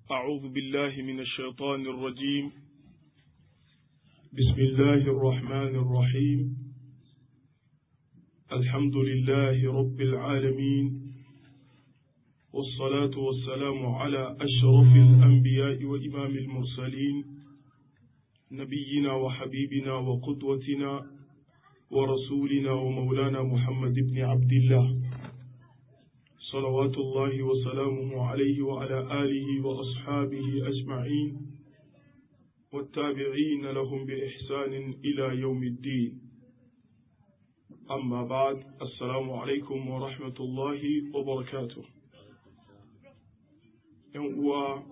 أعوذ بالله من الشيطان الرجيم بسم الله الرحمن الرحيم الحمد لله رب العالمين والصلاة والسلام على أشرف الأنبياء وإمام المرسلين نبينا وحبيبنا وقدوتنا ورسولنا ومولانا محمد بن عبد الله صلوات الله وسلامه عليه وعلى آله وأصحابه أجمعين والتابعين لهم بإحسان إلى يوم الدين أما بعد السلام عليكم ورحمة الله وبركاته يوم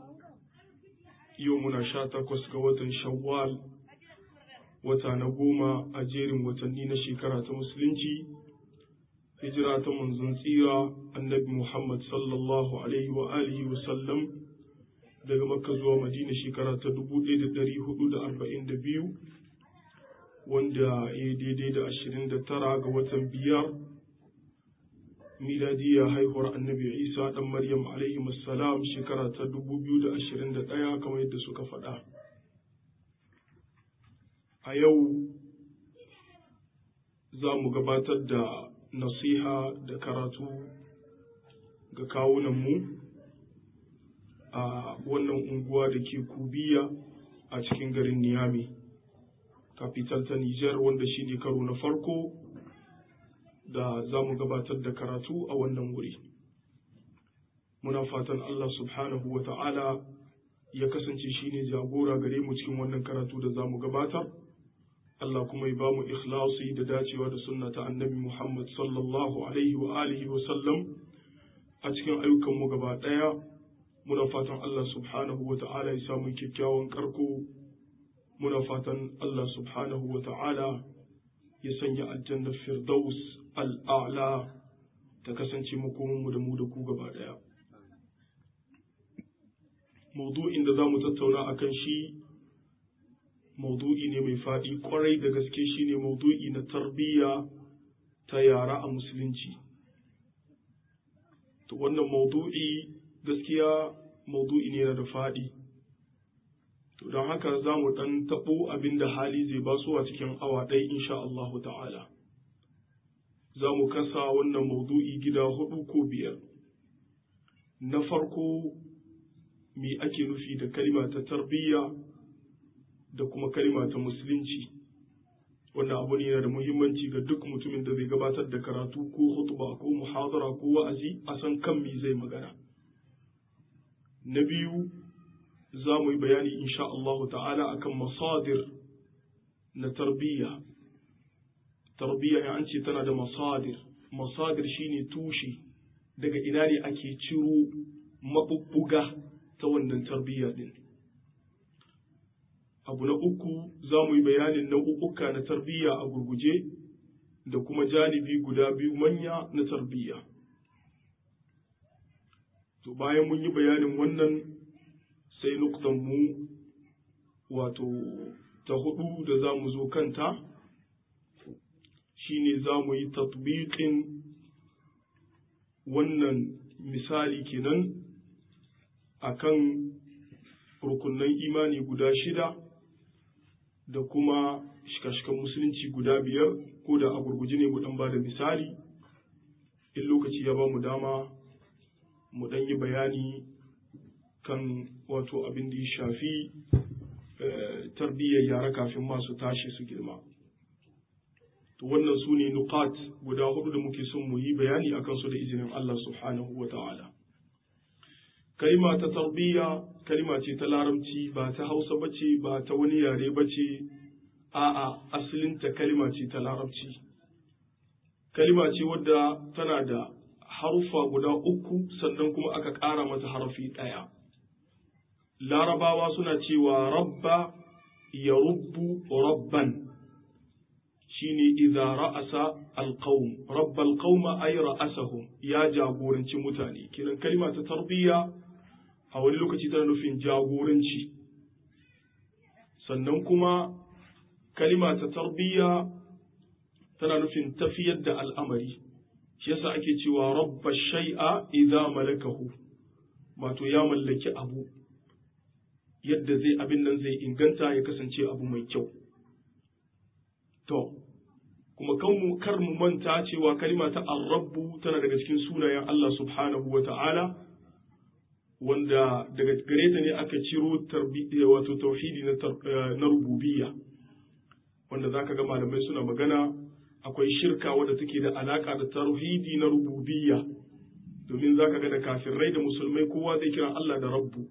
يومنا شاتك وسكوة شوال وتنقوم أجير وتنين شكرة مسلمتي hijira ta manzon tsira annabi Muhammad sallallahu alaihi wa alihi wa sallam daga makka zuwa madina shekara ta 1442 wanda ya daidai da 29 ga watan biyar miladiya haihuwar annabi isa dan maryam alaihi salam shekara ta 2021 kamar yadda suka faɗa a yau za mu gabatar da nasiha da karatu ga kawunanmu a wannan unguwa da ke kubiya a cikin garin niyami kafital ta nijar wanda shi ne karo na farko da za mu gabatar da karatu a wannan wuri muna fatan allah subhanahu wa ta'ala ya kasance shi ne jagora gare mu cikin wannan karatu da za mu gabatar Allah kuma ya bamu ikhlasi da dacewa da sunna ta annabi Muhammad sallallahu alaihi wa alihi wa sallam a cikin ayyukan mu gaba daya muna fatan Allah subhanahu wa ta'ala ya samu kyakkyawan karko muna fatan Allah subhanahu wa ta'ala ya sanya aljanna firdaus al'a'la ta kasance makomin mu da mu da ku gaba daya maudu'in da za mu tattauna akan shi maudu'i ne mai faɗi kwarai da gaske shine maudu'i na tarbiyya ta yara a musulunci to wannan maudu'i gaskiya maudu'i ne da faɗi to don haka za mu ɗan taɓo abin da hali zai ba su a cikin awa ɗaya insha Allahu ta'ala za mu kasa wannan maudu'i gida hudu ko biyar na farko me ake nufi da kalma ta tarbiyya da kuma kalima ta musulunci wannan abu ne yana da muhimmanci ga duk mutumin da zai gabatar da karatu ko hutuba ko muhadara ko wa'azi a san kan me zai magana na biyu za mu yi bayani insha Allah ta'ala akan masadir na tarbiyya tarbiyya ya an ce tana da masadir masadir shine tushe daga ina ne ake ciro mabubbuga ta wannan tarbiyya din abu na uku za mu yi bayanin nau'uka na tarbiyya a gurguje da kuma janibi guda biyu manya na tarbiyya to bayan mun yi bayanin wannan sai nuktan mu wato ta hudu da za mu zo kanta shine za mu yi tatbiqin wannan misali kenan akan rukunan imani guda shida da kuma shika-shikan musulunci guda biyar ko da a gurguje ne mu dan ba da misali in lokaci ya ba mu dama mu dan yi bayani kan wato abin da ya shafi tarbiyyar yara kafin masu tashi su girma to wannan su ne nukat guda hudu da muke son mu yi bayani akan su da izinin Allah subhanahu wa ta'ala kalima ta tarbiyya kalima ce ta larabci ba ta hausa ba ce ba ta wani yare ba ce a'a asalinta kalima ce ta larabci kalima ce wadda tana da harufa guda uku sannan kuma aka ƙara mata harafi ɗaya larabawa suna cewa rabba ya rubbu rabban shine idza ra'asa alqaum rabba alqauma ay ra'asahum ya jagoranci mutane kiran kalima ta tarbiyya a wani lokaci tana nufin jagoranci sannan kuma kalima ta tarbiyya tana nufin tafiyar da al'amari shi yasa ake cewa rabba shay'a idza malakahu wato ya mallaki abu yadda zai abin nan zai inganta ya kasance abu mai kyau to kuma kan mu kar mu manta cewa kalima ta ar-rabbu tana daga cikin sunayen Allah subhanahu wa ta'ala wanda daga gare ta ne aka ciro wato tauhidi na rububiyya wanda zaka ga malamai suna magana akwai shirka wadda take da alaka da tauhidi na rububiyya domin zaka ga da kafirai da musulmai kowa zai kira Allah da rabbu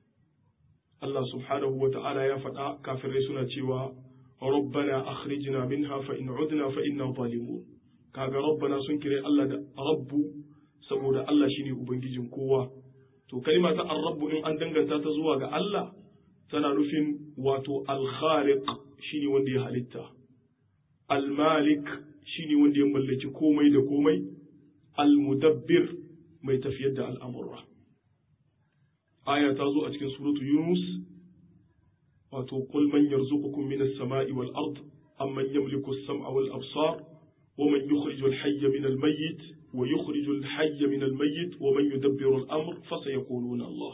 Allah subhanahu wa ta'ala ya faɗa kafirai suna cewa rabbana akhrijna minha fa in udna fa inna zalimun kaga rabbana sun kire Allah da rabbu saboda Allah shine ubangijin kowa to kalima ta ar-rabbu in an danganta ta zuwa ga Allah tana nufin wato al-khaliq shine wanda ya halitta al-malik shine wanda ya mallaki komai da komai al-mudabbir mai tafiyar da al'amurra aya ta zo a cikin suratu yunus wato qul man yarzuqukum minas sama'i wal ard amman yamliku as-sam'a wal absar wa man yukhriju al-hayya min al-mayyit wa yukhriju al-hayya min al-mayyit wa man yudabbiru al-amr fa sayaquluna Allah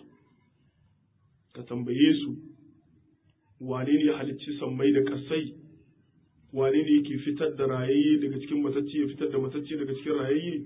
ka tambaye su wane ne ya halicci sammai da kasai wane ne yake fitar da rayayye daga cikin matacce ya fitar da matacce daga cikin rayayye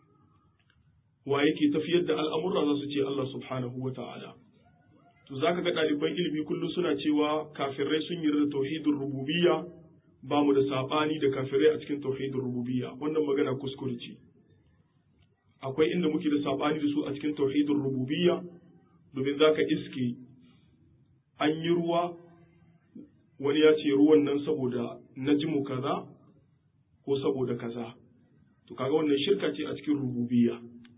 wa yake tafiyar da al'amurra za su ce Allah subhanahu wa ta'ala. To za ka ga ɗaliban ilimi kullum suna cewa kafirai sun yarda tauhidin rububiyya ba mu da saɓani da kafirai a cikin tauhidin rububiyya wannan magana kuskure ce. Akwai inda muke da saɓani da su a cikin tauhidin rububiyya domin za ka iske an yi ruwa wani ya ce ruwan nan saboda najimu kaza ko saboda kaza. To kaga wannan shirka ce a cikin rububiyya.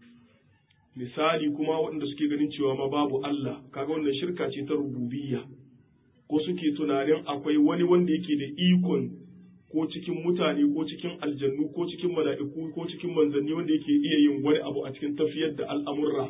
misali kuma waɗanda suke ganin cewa ma babu Allah kaga wannan shirka ce ta rububiyya ko suke tunanin akwai wani wanda yake da ikon ko cikin mutane ko cikin aljannu ko cikin mala'iku ko cikin manzanni wanda yake iya yin wani abu a cikin tafiyar da al'amurra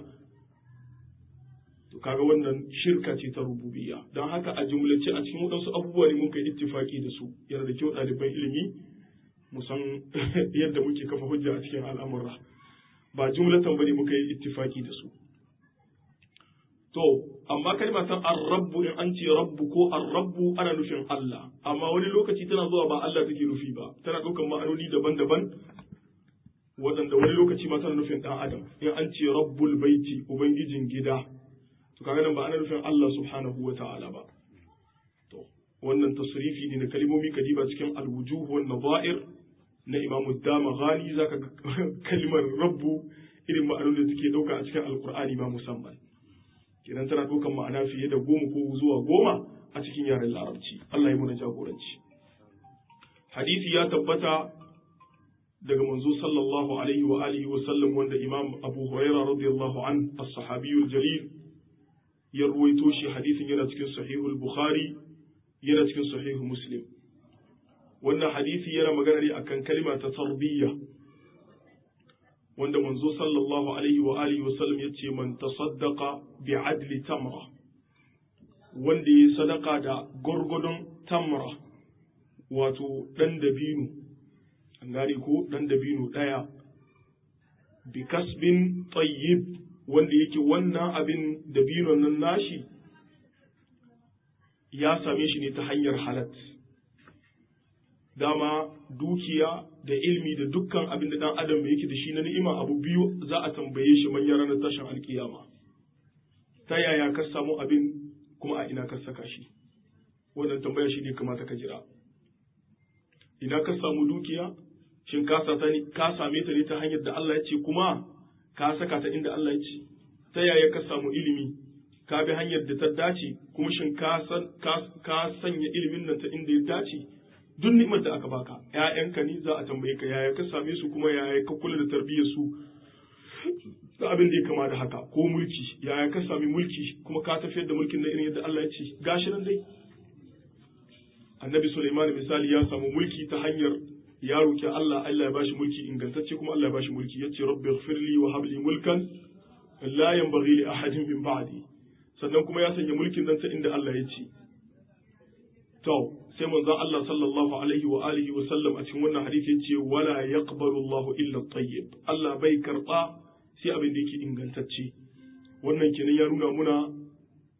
to kaga wannan shirka ce ta rububiyya don haka a jumlace a cikin waɗansu abubuwa ne muka yi ittifaki da su yana da kyau ɗaliban ilimi mu san yadda muke kafa hujja a cikin al'amurra ba jumlatan bane muka yi ittifaki da su to amma kalma ta ar-rabbu in an ce rabbu ko ar-rabbu ana nufin Allah amma wani lokaci tana zuwa ba Allah take nufi ba tana ɗaukar ma'anoni daban-daban waɗanda wani lokaci ma tana nufin ɗan adam in an ce rabbul baiti ubangijin gida to kaga nan ba ana nufin Allah subhanahu wa ta'ala ba to wannan tasrifi ne na kalmomi kadiba cikin al-wujuh wan nadha'ir na imamu dama ghani za ka kalmar rabbu irin ma'anar da take ɗauka a cikin alkur'ani ba musamman kenan tana ɗaukan ma'ana fiye da goma ko zuwa goma a cikin yaren larabci Allah ya muna jagoranci hadisi ya tabbata daga manzo sallallahu alaihi wa alihi wa sallam wanda imam abu huraira radiyallahu an as-sahabiyul jalil ya ruwaito shi hadisin yana cikin sahihul bukhari yana cikin sahihul muslim wannan hadisi yana magana ne akan kalima ta tarbiyya wanda manzo sallallahu alaihi wa alihi wa sallam yace man tasaddaqa bi adli tamra wanda yi sadaka da gurgudun tamra wato dan dabino an gane ko dan dabino daya bi kasbin tayyib wanda yake wannan abin dabinon nan nashi ya same shi ne ta hanyar halat dama dukiya da ilmi da dukkan abin da dan adam yake da shi na ni'ima abu biyu za a tambaye shi manyan ranar tashin alkiyama ta yaya ka samu abin kuma a ina ka saka shi wannan tambaya shi ne kamata ka jira ina ka samu dukiya shin ka same ta ne ta hanyar da Allah ya ce kuma ka saka ta inda Allah ya ce ta yaya ka samu ilimi ka bi hanyar da ta dace kuma shin ka sanya ilimin nan ta inda ya dace duk ni'imar da aka baka ƴaƴanka ne za a tambaye ka yaya ka same su kuma yaya ka kula da tarbiyyar su da abin da ya kama da haka ko mulki yaya ka sami mulki kuma ka tafiyar da mulkin na irin yadda Allah ya ce gashi nan dai annabi Sulaiman misali ya samu mulki ta hanyar ya roki Allah Allah ya bashi mulki ingantacce kuma Allah ya bashi mulki yace rabbi ighfirli wa habli mulkan la yanbaghi li ahadin min ba'di sannan kuma ya sanya mulkin nan ta inda Allah ya ce to sai manzon Allah sallallahu alaihi wa alihi wa sallam a cikin wannan hadisi yace wala yaqbalu Allahu illa at-tayyib Allah bai karba sai abin da yake ingantacce wannan kenan ya nuna muna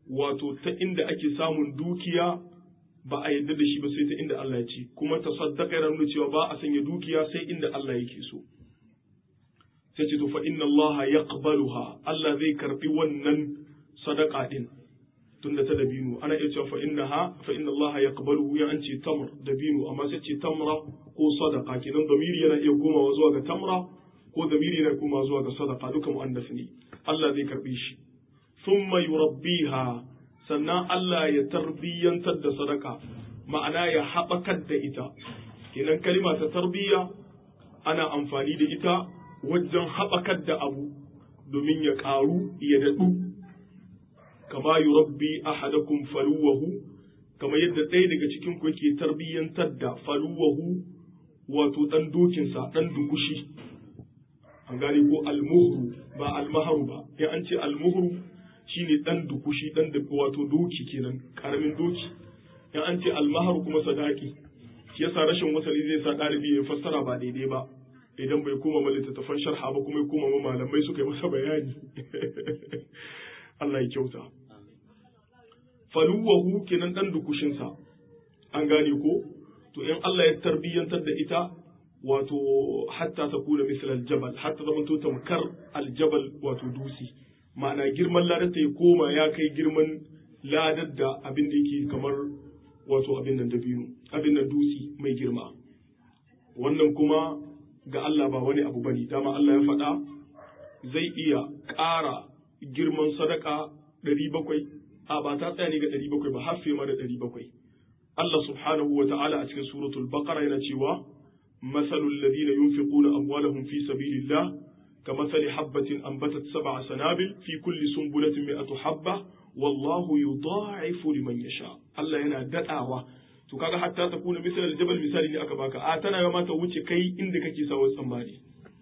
wato ta inda ake samun dukiya ba a yadda da shi ba sai ta inda Allah ya ce kuma tasaddaqa yana nuna cewa ba a sanya dukiya sai inda Allah yake so sai ce to fa inna Allah yaqbaluha Allah zai karbi wannan sadaka din tunda ta dabino ana iya cewa fa innaha fa inna Allah yaqbaluhu ya an ce tamr dabino amma sai ce tamra ko sadaka kenan damiri yana iya komawa zuwa ga tamra ko damiri yana komawa zuwa ga sadaka duka muannas ne Allah zai karbi shi thumma yurabbiha sannan Allah ya tarbiyyantar da sadaka ma'ana ya haɓakar da ita kenan kalima ta tarbiyya ana amfani da ita wajen haɓakar da abu domin ya ƙaru ya daɗu kama yurabbi ahadakum faluwahu kama yadda ɗaya daga cikin ku yake tarbiyyantar da faluwahu wato ɗan dokinsa ɗan dukushi an gane ko almuhru ba almaharu ba in an ce almuhru shine ɗan dukushi ɗan da wato doki kenan ƙaramin doki in an ce almaharu kuma sadaki shi yasa rashin wasali zai sa ɗalibi ya fassara ba daidai ba idan bai koma ma littattafan sharha ba kuma ya koma ma malamai suka yi masa bayani Allah ya kyauta faluwahu kenan dan dukushinsa an gane ko to in Allah ya tarbiyyantar da ita wato hatta ta kuna misal aljabal hatta zama to tamkar aljabal wato dusi ma'ana girman ladar ta ya koma ya kai girman ladar da abin da yake kamar wato abin nan dabino abin nan dusi mai girma wannan kuma ga Allah ba wani abu bane dama Allah ya faɗa zai iya ƙara girman sadaka ɗari bakwai a ba ta tsaya ne ga ɗari bakwai ba har fiye ma da ɗari bakwai Allah subhanahu wa ta'ala a cikin suratul baqara yana cewa masalul ladina yunfiquna amwalahum fi sabilillah كمثل حبة أنبتت سبع سنابل في كل سنبلة مئة حبة والله يضاعف لمن يشاء الله yana dadawa to kaga hatta ta kuna misal aljabal misali ne aka baka a tana ma ta wuce kai inda kake sawa tsammani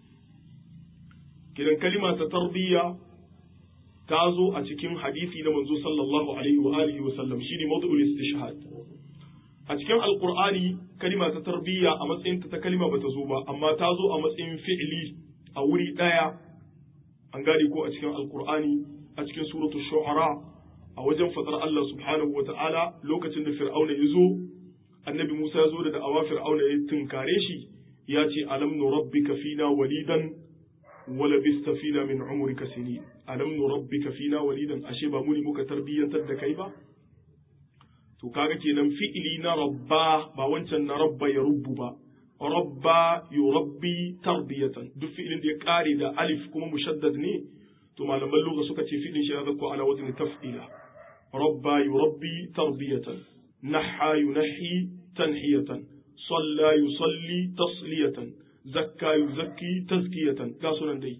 kiran kalima ta tarbiyya ta zo a cikin hadisi na manzo sallallahu alaihi wa alihi wa sallam shine mawdu'ul istishhad a cikin alqur'ani kalima ta tarbiyya a matsayin ta kalima bata zo ba amma ta zo a matsayin fi'li a wuri daya an gane ko a cikin alqur'ani a cikin suratul shu'ara a wajen fadar Allah subhanahu wa ta'ala lokacin da fir'auna ya zo annabi Musa ya zo da da'awa fir'auna ya tunkare shi ya ce alam nurabbika fina walidan wala bista fina min umrika sinin alam nurabbika fina walidan ashe ba mu ne muka tarbiyyantar da kai ba to kaga kenan fi'ili na rabba ba wancan na rabba ya rubbu ba rabba yurabbi tarbiyatan duk fi'ilin da ya kare da alif kuma mushaddad ne to malaman lugha suka ce fi'ilin shi ya zakko ala wazni taf'ila rabba yurabbi tarbiyatan نحى ينحي تنحية صلى يصلي تصلية زكى يزكي تزكية كاسونا دي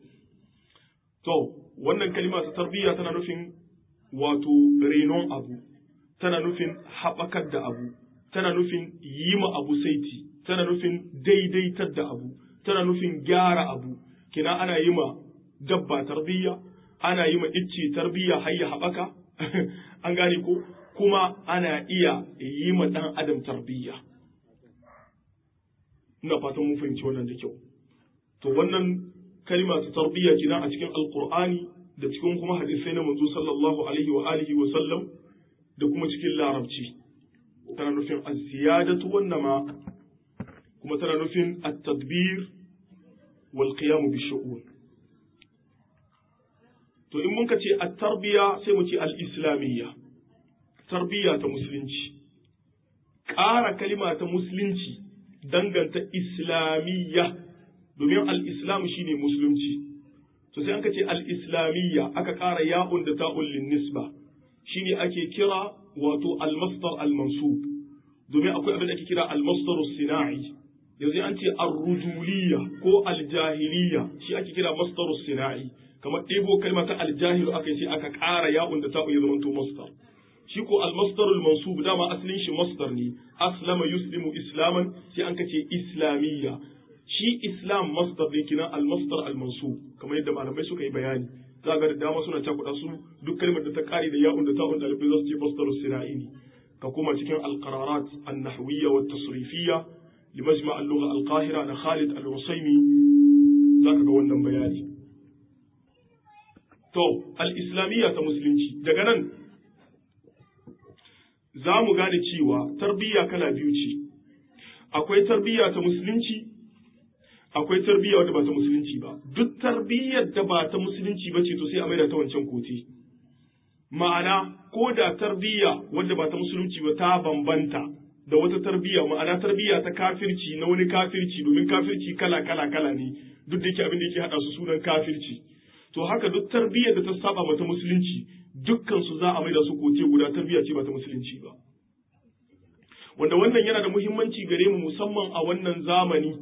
to wannan kalima ta tarbiyya tana nufin wato renon abu tana nufin haɓakar da abu tana nufin yi ma abu saiti tana nufin daidaitar da abu tana nufin gyara abu kina ana yi ma dabba tarbiyya ana yi ma icce tarbiyya har ya haɓaka an gane ko kuma ana iya yi ma ɗan adam tarbiyya ina fatan mun fahimci wannan da kyau to wannan kalima ta tarbiyya kenan a cikin alqur'ani da cikin kuma hadisai na manzo sallallahu alaihi wa alihi wa sallam da kuma cikin larabci tana nufin az-ziyadatu wan nama kuma tana nufin at-tadbir wal qiyam bi shu'un to in mun ka ce at-tarbiya sai mu ce al-islamiyya tarbiyya ta musulunci ƙara kalima ta musulunci danganta islamiyya domin al-islam shine musulunci to sai an ka ce al-islamiyya aka ƙara ya'un da ta'un lin nisba shine ake kira wato al-masdar al-mansub domin akwai abin da ake kira al-masdar sinai yanzu an ce ar-rujuliyya ko al-jahiliyya shi ake kira masdar sinai kamar ɗebo kalma ta al-jahil aka sai aka ƙara ya'un da ta'un ya zama to masdar shi ko al-masdarul mansub dama asalin shi masdar ne aslama yuslimu islaman sai an kace islamiyya shi islam masdar ne kina al-masdar al-mansub kamar yadda malamai suka yi bayani za ga da dama suna cakuɗa su duk kalmar da ta kare da ya'un da ta'un dalibai za su ce masdarus sina'i ne ka kuma cikin al-qararat an-nahwiyya wa tasrifiyya limajma' al-lugha al-qahira na Khalid al-Usaymi zaka ga wannan bayani to al-islamiyya ta musulunci daga nan za mu gane cewa tarbiyya kala biyu ce akwai tarbiyya ta musulunci akwai tarbiyya wadda ba ta musulunci ba duk tarbiyyar da ba ta musulunci ba ce to sai a maida ta wancan kote ma'ana ko da tarbiyya wadda ba ta musulunci ba ta bambanta da wata tarbiyya ma'ana tarbiyya ta kafirci na wani kafirci domin kafirci kala kala kala ne duk da yake abin da yake hada su sunan kafirci to haka duk tarbiyyar da ta saba mata musulunci dukkan su za a maida su kote guda tarbiyya ce ba ta musulunci ba wanda wannan yana da muhimmanci gare mu musamman a wannan zamani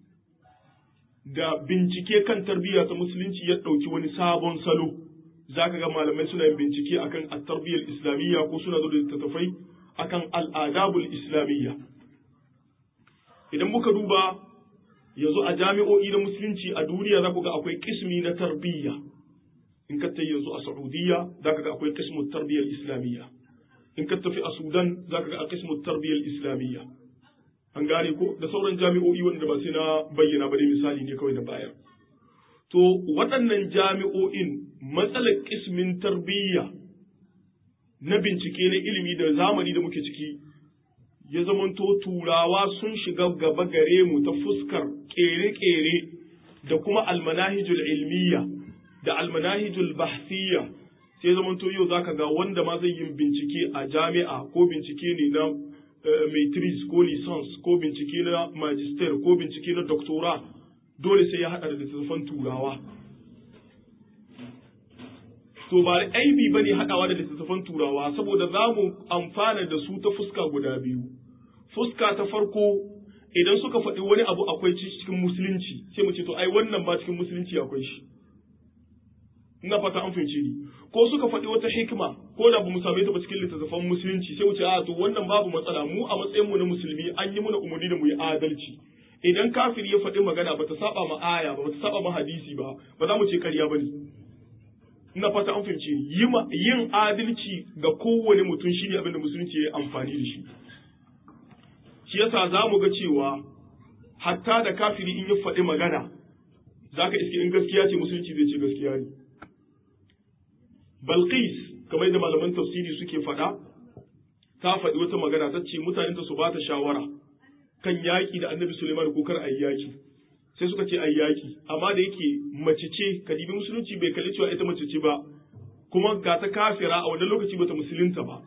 da bincike kan tarbiyya ta musulunci ya ɗauki wani sabon salo za ka ga malamai suna yin bincike akan at-tarbiyyar islamiyya ko suna zo da littattafai akan al'adabul islamiyya idan muka duba yanzu a jami'o'i na musulunci a duniya za ku ga akwai kismi na tarbiyya in ka tayi yanzu a saudiya za ka ga akwai kismu tarbiyyar islamiyya in ka tafi a sudan za ka ga a kismu tarbiyyar islamiyya an gane ko da sauran jami'o'i wanda ba sai na bayyana ba dai misali ne kawai na bayar to waɗannan jami'o'in matsalar kismin tarbiyya na bincike na ilimi da zamani da muke ciki ya zamanto turawa sun shiga gaba gare mu ta fuskar ƙere-ƙere da kuma almanahijul ilmiya da almanahijul bahsiyya sai zamanto yau zaka ga wanda ma zai yin bincike a jami'a ko bincike ne na maitris ko lisans ko bincike na magister ko bincike na doctora dole sai ya haɗa da littattafan turawa to ba aibi bane haɗawa da littattafan turawa saboda za mu amfana da su ta fuska guda biyu fuska ta farko idan suka faɗi wani abu akwai cikin musulunci sai mu ce to ai wannan ba cikin musulunci akwai shi ina fata an fahimce ni ko suka faɗi wata hikima ko da ba mu same ta ba cikin littattafan musulunci sai mu ce a to wannan babu matsala mu a matsayin mu na musulmi an yi mana umarni da mu yi adalci idan kafiri ya faɗi magana ba ta saba ma aya ba ba ta saba ma hadisi ba ba za mu ce ƙarya ba ne ina fata an fahimce ni yin adalci ga kowane mutum shi ne abin da musulunci ya yi amfani da shi shi yasa za mu ga cewa hatta da kafiri in ya faɗi magana za ka iske in gaskiya ce musulunci zai ce gaskiya ne Balqis kamar da malaman tafsiri suke faɗa ta faɗi wata magana ta ce mutanenta su ba ta shawara kan yaƙi da annabi Suleiman ko kar ayi yaƙi sai suka ce ayi yaƙi amma da yake mace ce kadibi musulunci bai kalli cewa ita mace ce ba kuma ga ta kafira a wannan lokaci bata musulunta ba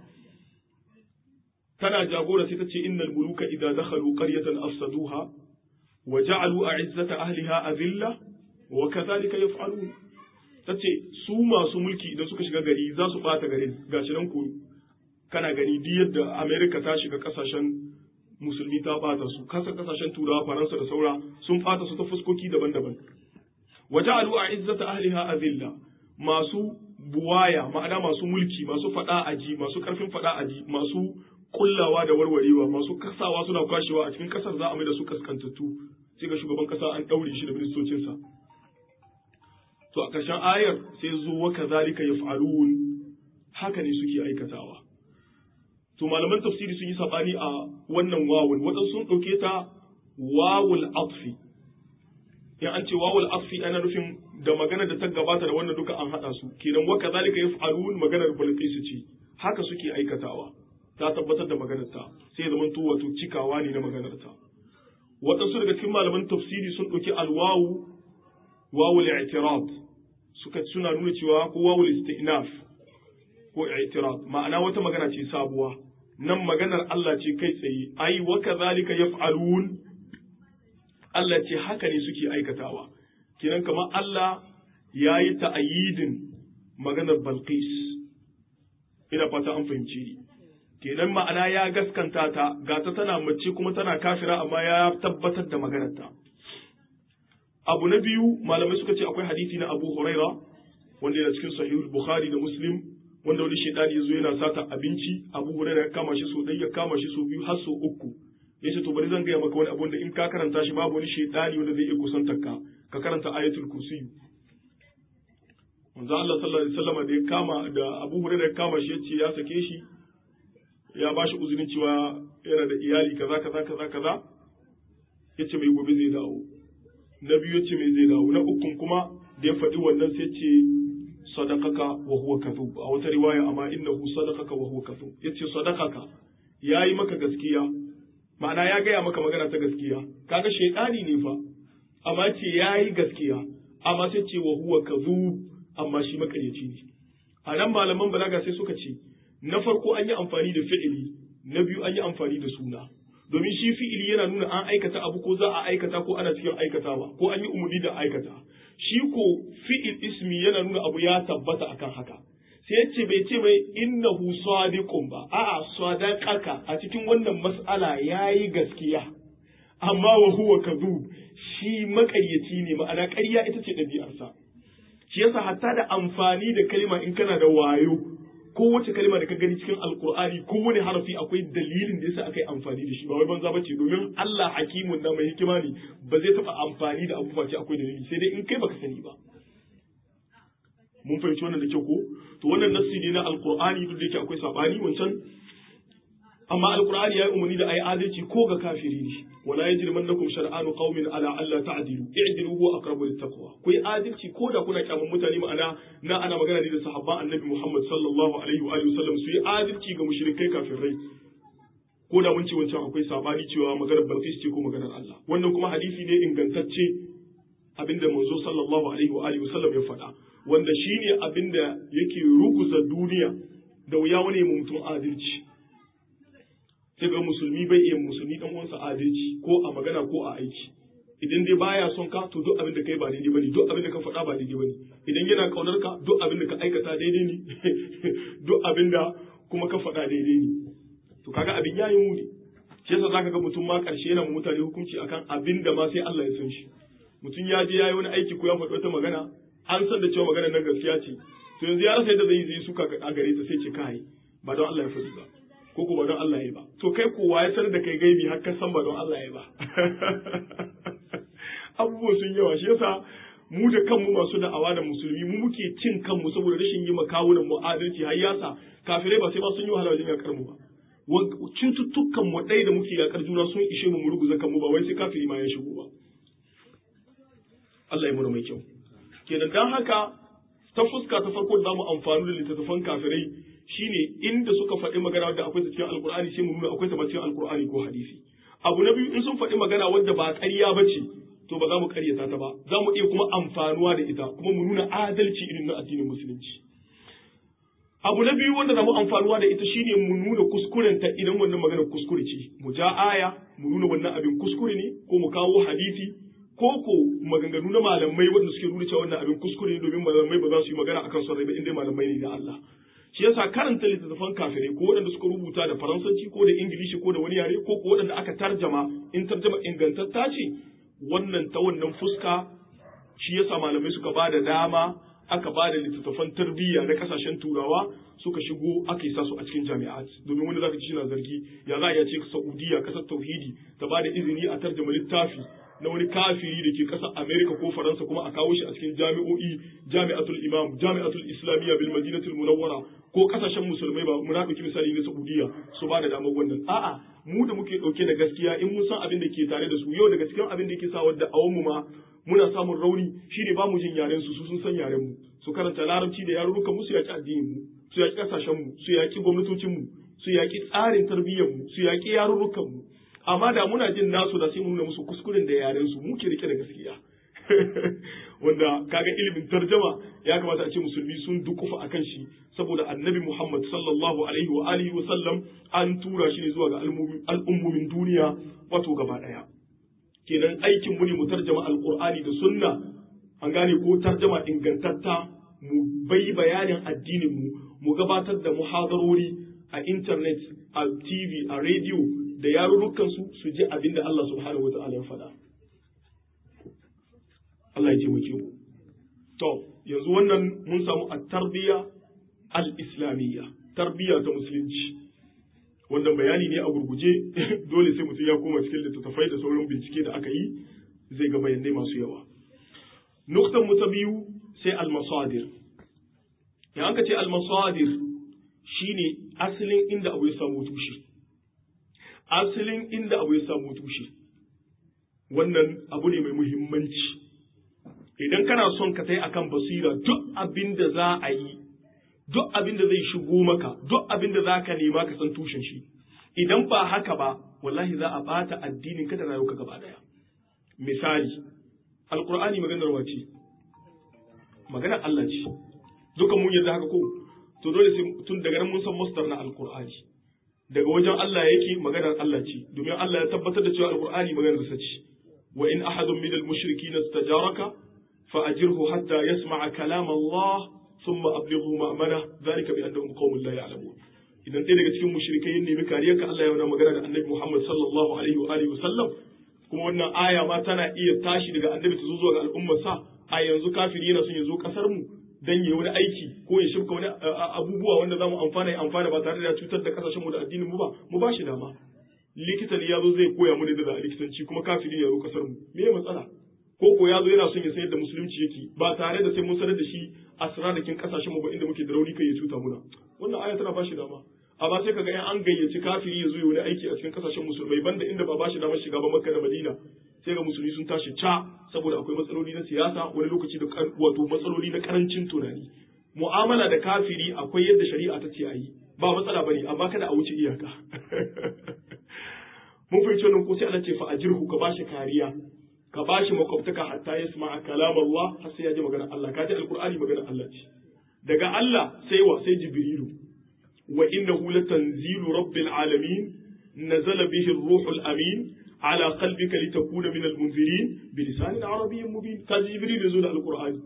tana jagora sai ta ce innal muluka idza dakhalu qaryatan afsaduha wa ja'alu a'izzata ahliha azilla wa kadhalika yaf'alun ta ce su masu mulki idan suka shiga gari za su ɓata garin gashi nan ku kana gani duk yadda amerika ta shiga kasashen musulmi ta ɓata su kasa kasashen turawa faransa da saura sun ɓata su ta fuskoki daban-daban waje alu a izzata ahliha azilla masu buwaya ma'ana masu mulki masu faɗa aji masu ƙarfin faɗa aji masu kullawa da warwarewa masu kasawa suna kwashewa a cikin kasar za a mai da su kaskantattu sai ga shugaban kasa an ɗaure shi da ministocinsa to a ƙarshen ayar sai zo wa kazalika yaf'alun haka ne suke aikatawa to malaman tafsiri sun yi sabani a wannan wawul waɗansu sun ɗauke ta wawul atfi in an ce wawul atfi ana nufin da magana da ta gabata da wannan duka an haɗa su kenan wa kazalika yaf'alun maganar bilqis ce haka suke aikatawa ta tabbatar da maganar ta sai ya zamanto wato cikawa ne na maganar ta waɗansu daga cikin malaman tafsiri sun ɗauki alwawu wawul i'tirad suka suna nuna cewa ko wawul istinaf ko i'tirad ma'ana wata magana ce sabuwa nan maganar Allah ce kai tsaye ai wa kadhalika yaf'alun Allah ce haka ne suke aikatawa kiran kamar Allah yayi ta'ayidin maganar Balqis ina fata an fahimci ni kenan ma'ana ya gaskanta ta gata tana mace kuma tana kafira amma ya tabbatar da maganarta abu na biyu malamai suka ce akwai hadisi na Abu Huraira wanda yana cikin sahihul Bukhari da Muslim wanda wani shaidani ya zo yana sata abinci Abu Huraira ya kama shi so ɗaya ya kama shi so biyu har so uku ya ce to bari zan gaya maka wani abu wanda in ka karanta shi babu wani shaidani wanda zai iya kusantar ka ka karanta ayatul kursi manzo Allah sallallahu alaihi wasallam da ya kama da Abu Huraira ya kama shi ya ce ya sake shi ya bashi uzurin cewa yana da iyali kaza kaza kaza kaza yace mai gobe zai dawo na biyu yace mai zai dawo na ukun kuma da ya faɗi wannan sai ce sadaqaka wa huwa kadhub a wata riwaya amma innahu sadaqaka wa huwa kadhub yace sadaqaka yayi maka gaskiya ma'ana ya gaya maka magana ta gaskiya kaga shaytani ne fa amma ce yayi gaskiya amma sai ce wa huwa kadhub amma shi makaryaci ne a nan malaman balaga sai suka ce na farko an yi amfani da fi'ili na biyu an yi amfani da suna domin shi fi'ili yana nuna an aikata abu ko za a aikata ko ana cikin aikatawa ko an yi umarni da aikata shi ko fi'il ismi yana nuna abu ya tabbata akan haka sai ya ce bai ce mai innahu sadiqun ba a'a sadaqaka a cikin wannan mas'ala yayi gaskiya amma wa huwa kadhub shi makaryaci ne ma'ana ƙarya ita ce ɗabi'arsa shi yasa hatta da amfani da kalma in kana da wayo ko wace kalma da ka gani cikin alkur'ani ko wani harafi akwai dalilin da yasa aka yi amfani da shi ba wai banza bace domin Allah hakimun da mai hikima ne ba zai taba amfani da abu face akwai dalili sai dai in kai baka sani ba mun fahimci wannan da kyau ko to wannan nassi ne na alkur'ani duk da yake akwai sabani wancan amma alkur'ani ya yi umarni da ayi adalci ko ga kafiri ne wala yajrimannakum shar'anu qaumin ala alla ta'dilu i'dilu huwa aqrabu littaqwa ku yi adalci ko da kuna kyaman mutane ma'ana na ana magana ne da sahabban annabi Muhammad sallallahu alaihi wa alihi wasallam su yi adalci ga mushrikai kafirai ko da mun ce wancan akwai sabani cewa maganar Balqis ce ko maganar Allah wannan kuma hadisi ne ingantacce abinda manzo sallallahu alaihi wa alihi wasallam ya faɗa wanda shine abinda yake ruguza duniya da wuya wani mutum adalci sai ga musulmi bai iya musulmi dan uwansa adalci ko a magana ko a aiki idan dai baya son ka to duk abin da kai ba daidai bane duk abin da ka faɗa ba daidai bane idan yana kaunar ka duk abin da ka aikata daidai ne duk abin da kuma ka faɗa daidai ne to kaga abin yayi muni shi yasa zaka ga mutum ma karshe yana mutane hukunci akan abin da ma sai Allah ya san shi mutum ya je yayi wani aiki ko ya faɗi wata magana an san da cewa maganar nan gaskiya ce to yanzu ya rasa yadda zai yi suka a gare ta sai ce kai ba don Allah ya faɗi ba ko ko ba don Allah ya ba to kai kowa ya sanar da kai gaibi har ka san ba don Allah ya ba abubuwa sun yawa shi yasa mu da kanmu masu da'awa da musulmi mu muke cin kanmu saboda rashin yi makawunan mu adalci har yasa kafirai ba sai ma sun yi wahala wajen yakar mu ba cututtukan mu ɗaya da muke yakar juna sun ishe mu mu ruguza kanmu ba wai sai kafiri ma ya shigo ba Allah ya mura mai kyau kenan dan haka ta fuska ta farko da zamu amfani da littattafan kafirai shine inda suka faɗi magana wadda akwai ta cikin alkur'ani sai mu nuna akwai ta ba cikin alkur'ani ko hadisi abu na biyu in sun faɗi magana wadda ba ƙarya ba ce to ba za mu ƙaryata ta ba za mu iya kuma amfanuwa da ita kuma mu nuna adalci irin na addinin musulunci abu na biyu wanda za mu amfanuwa da ita shine mu nuna kuskuren ta idan wannan magana kuskure ce mu ja aya mu nuna wannan abin kuskure ne ko mu kawo hadisi ko ko maganganu na malamai wanda suke nuna cewa wannan abin kuskure ne domin malamai ba za su yi magana akan son rai ba inda malamai ne da Allah shi yasa karanta littattafan kafirai ko waɗanda suka rubuta da faransanci ko da ingilishi ko da wani yare ko ko waɗanda aka tarjama in tarjama ingantatta ce wannan ta wannan fuska shi yasa malamai suka ba da dama aka ba da littattafan tarbiyya na kasashen turawa suka shigo aka yi su a cikin jami'at domin wanda zaka ci shi na zargi ya za a iya ce saudiya kasar tauhidi ta ba da izini a tarjama littafi na wani kafiri da ke ƙasar Amerika ko Faransa kuma a kawo shi a cikin jami'o'i jami'atul imam jami'atul islamiyya bil madinatul munawwara ko kasashen musulmai ba mu ɗauki misali na Saudiya su ba da damar wannan a'a mu da muke ɗauke da gaskiya in mun san abin da ke tare da su yau daga cikin abin da ke sa wadda awon mu ma muna samun rauni shine ba mu jin yaren su su sun san yaren mu su karanta larabci da yarurrukan mu su yaki addinin mu su yaki kasashen mu su yaki gwamnatocin mu su yaki tsarin tarbiyyar mu su yaki yarurrukan mu amma da muna jin nasu da sai mu nuna musu kuskuren da yaren su muke rike da gaskiya wanda kaga ilimin tarjama ya kamata a ce musulmi sun dukufa akan shi saboda annabi Muhammad sallallahu alaihi wa alihi wa sallam an tura shi ne zuwa ga al'ummomin duniya wato gaba daya kenan aikin mu ne mu tarjama alqur'ani da sunna an gane ko tarjama ingantatta mu bai bayanin addinin mu mu gabatar da muhadarori a internet a tv a radio da yarurrukan su su ji abin da Allah subhanahu wa ta'ala ya faɗa Allah ya taimake mu to yanzu wannan mun samu a tarbiya al-islamiyya tarbiya ta musulunci wannan bayani ne a gurguje dole sai mutum ya koma cikin littattafai da sauran bincike da aka yi zai ga bayanai masu yawa nuktan mu ta biyu sai al-masadir ya aka ce al-masadir shine asalin inda abu ya samu tushe asalin inda abu ya samu tushe wannan abu ne mai muhimmanci idan kana son ka tai akan basira duk abin da za a yi duk abin da zai shigo maka duk abin da za ka nema ka san tushen shi idan ba haka ba wallahi za a bata addinin ka da rayuwarka gaba daya misali alqur'ani maganar wace maganar Allah ce duka mun yarda haka ko to dole sai tun daga nan mun san masdar na alqur'ani daga wajen Allah yake maganar Allah ce domin Allah ya tabbatar da cewa alqur'ani maganar sa ce wa in ahadun min al-mushrikeen istajaraka fa ajirhu hatta yasma'a kalam Allah thumma ablighu ma'mana dhalika bi annahum qaumun la ya'lamun idan ɗaya daga cikin mushrikai ya nemi kariyarka Allah ya wani magana da annabi Muhammad sallallahu alaihi wa alihi wasallam kuma wannan aya ma tana iya tashi daga annabi ta zo zuwa ga al'ummar sa a yanzu kafiri yana son ya zo kasar mu dan yayi wani aiki ko ya shirka wani abubuwa wanda zamu amfana ya amfana ba tare da cutar da kasashen mu da addinin mu ba mu ba shi dama likita ne ya zo zai koya mu da a likitanci kuma kafiri ya zo kasar mu me ya matsala ko ko ya zo yana son ya sayar da musulunci yake ba tare da sai mun sanar da shi asrarrakin kasashen mu ba inda muke da rauni kai ya cuta muna wannan aya tana ba shi dama amma sai kaga in an gayyaci kafiri ya zo wani aiki a cikin kasashen musulmai banda inda ba bashi damar shiga ba makka da madina sai ga musulmi sun tashi ca saboda akwai matsaloli na siyasa wani lokaci da wato matsaloli na karancin tunani mu'amala da kafiri akwai yadda shari'a ta ce a yi ba matsala bane amma kada a wuce iyaka mun fahimci wannan ko sai Allah ce fa ajirhu ka bashi kariya ka bashi makwabtaka hatta yasma'a kalam Allah har sai ya ji magana Allah ka ji alqur'ani magana Allah ce daga Allah sai wa sai jibrilu وإنه لتنزيل رب العالمين نزل به الروح الأمين على قلبك لتكون من المنذرين بلسان عربي مبين كان جبريل يزول القرآن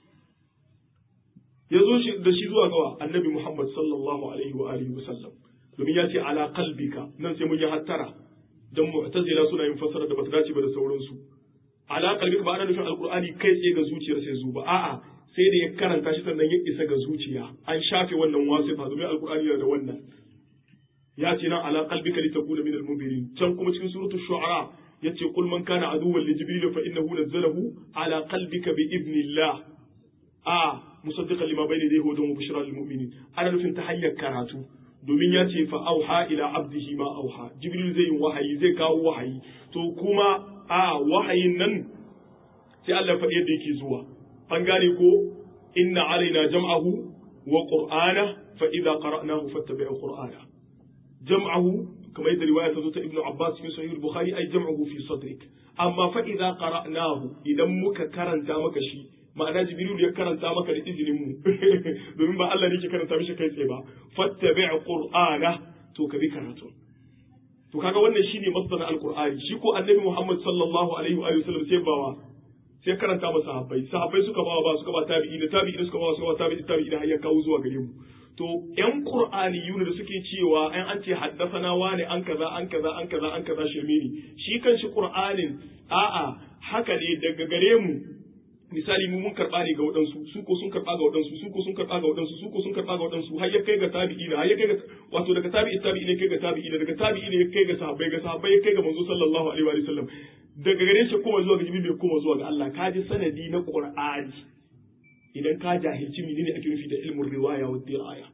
يزول da shi zuwa gawa annabi Muhammad sallallahu alaihi wa alihi wasallam domin ya ce ala qalbika nan sai mun yi hattara dan mu'tazila suna yin fassara da bata dace ba da sauransu ala qalbika ba ana nufin alqur'ani kai tsaye ga zuciyar sai zuba a'a sai da ya karanta shi sannan ya isa ga zuciya an shafe wannan wasifa domin alkur'ani yana da wannan ya ce nan ala qalbika litakuna min al-munzirin can kuma cikin suratul shu'ara yace kul man kana aduwwan li jibril fa innahu nazzalahu ala qalbika bi idnillah a musaddiqan lima bayna yadayhi hudan wa bushra lil mu'minin ana nufin ta hanyar karatu domin ya ce fa auha ila abdihi ma auha jibril zai yi wahayi zai kawo wahayi to kuma a wahayin nan sai Allah faɗi yadda yake zuwa an gane ko inna alaina jam'ahu wa qur'ana fa idza qara'nahu fattabi' qur'ana jam'ahu kamar yadda riwaya ta zo ta ibnu abbas fi sahih bukhari ay jam'ahu fi sadrik amma fa idza qara'nahu idan muka karanta maka shi ma'ana jibril ya karanta maka da izinin mu domin ba Allah ne ke karanta mishi kai tsaye ba fattabi' qur'ana to ka bi karatu to kaga wannan shine masdar alqur'ani shi ko annabi muhammad sallallahu alaihi wa sallam sai bawa sai karanta masa sahabbai sahabbai suka bawa ba suka ba tabi'i da tabi'i suka bawa suka ba tabi'i tabi'i da har ya kawo zuwa gare mu to yan qur'ani yuna da suke cewa an an ce haddathana wani an kaza an kaza an kaza an kaza shirme ne shi kan shi qur'anin a'a haka ne daga gare mu misali mu mun karba ne ga waɗansu su ko sun karba ga waɗansu su ko sun karba ga waɗansu su ko sun karba ga waɗansu har ya kai ga tabi'i har ya kai ga wato daga tabi'i tabi'i ne kai ga tabi'i daga tabi'i ne kai ga sahabbai ga sahabbai ya kai ga manzo sallallahu alaihi wa sallam daga gare shi kuma zuwa ga jibril bai kuma zuwa ga Allah ka ji sanadi na qur'ani idan ka jahilci menene ake nufi da ilmin riwaya wa diraya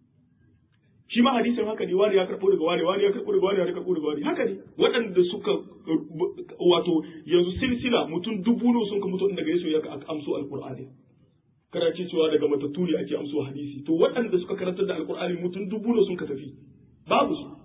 shi ma hadisin haka ne wani ya karɓo daga wani wani ya karɓo daga wani ya karɓo daga wani haka ne waɗanda suka wato yanzu silsila mutum dubu ne sun ka mutu daga yesu ya amso alqur'ani kana ce cewa daga matattu ne ake amso hadisi to waɗanda suka karantar da alqur'ani mutum dubu ne sun ka tafi babu su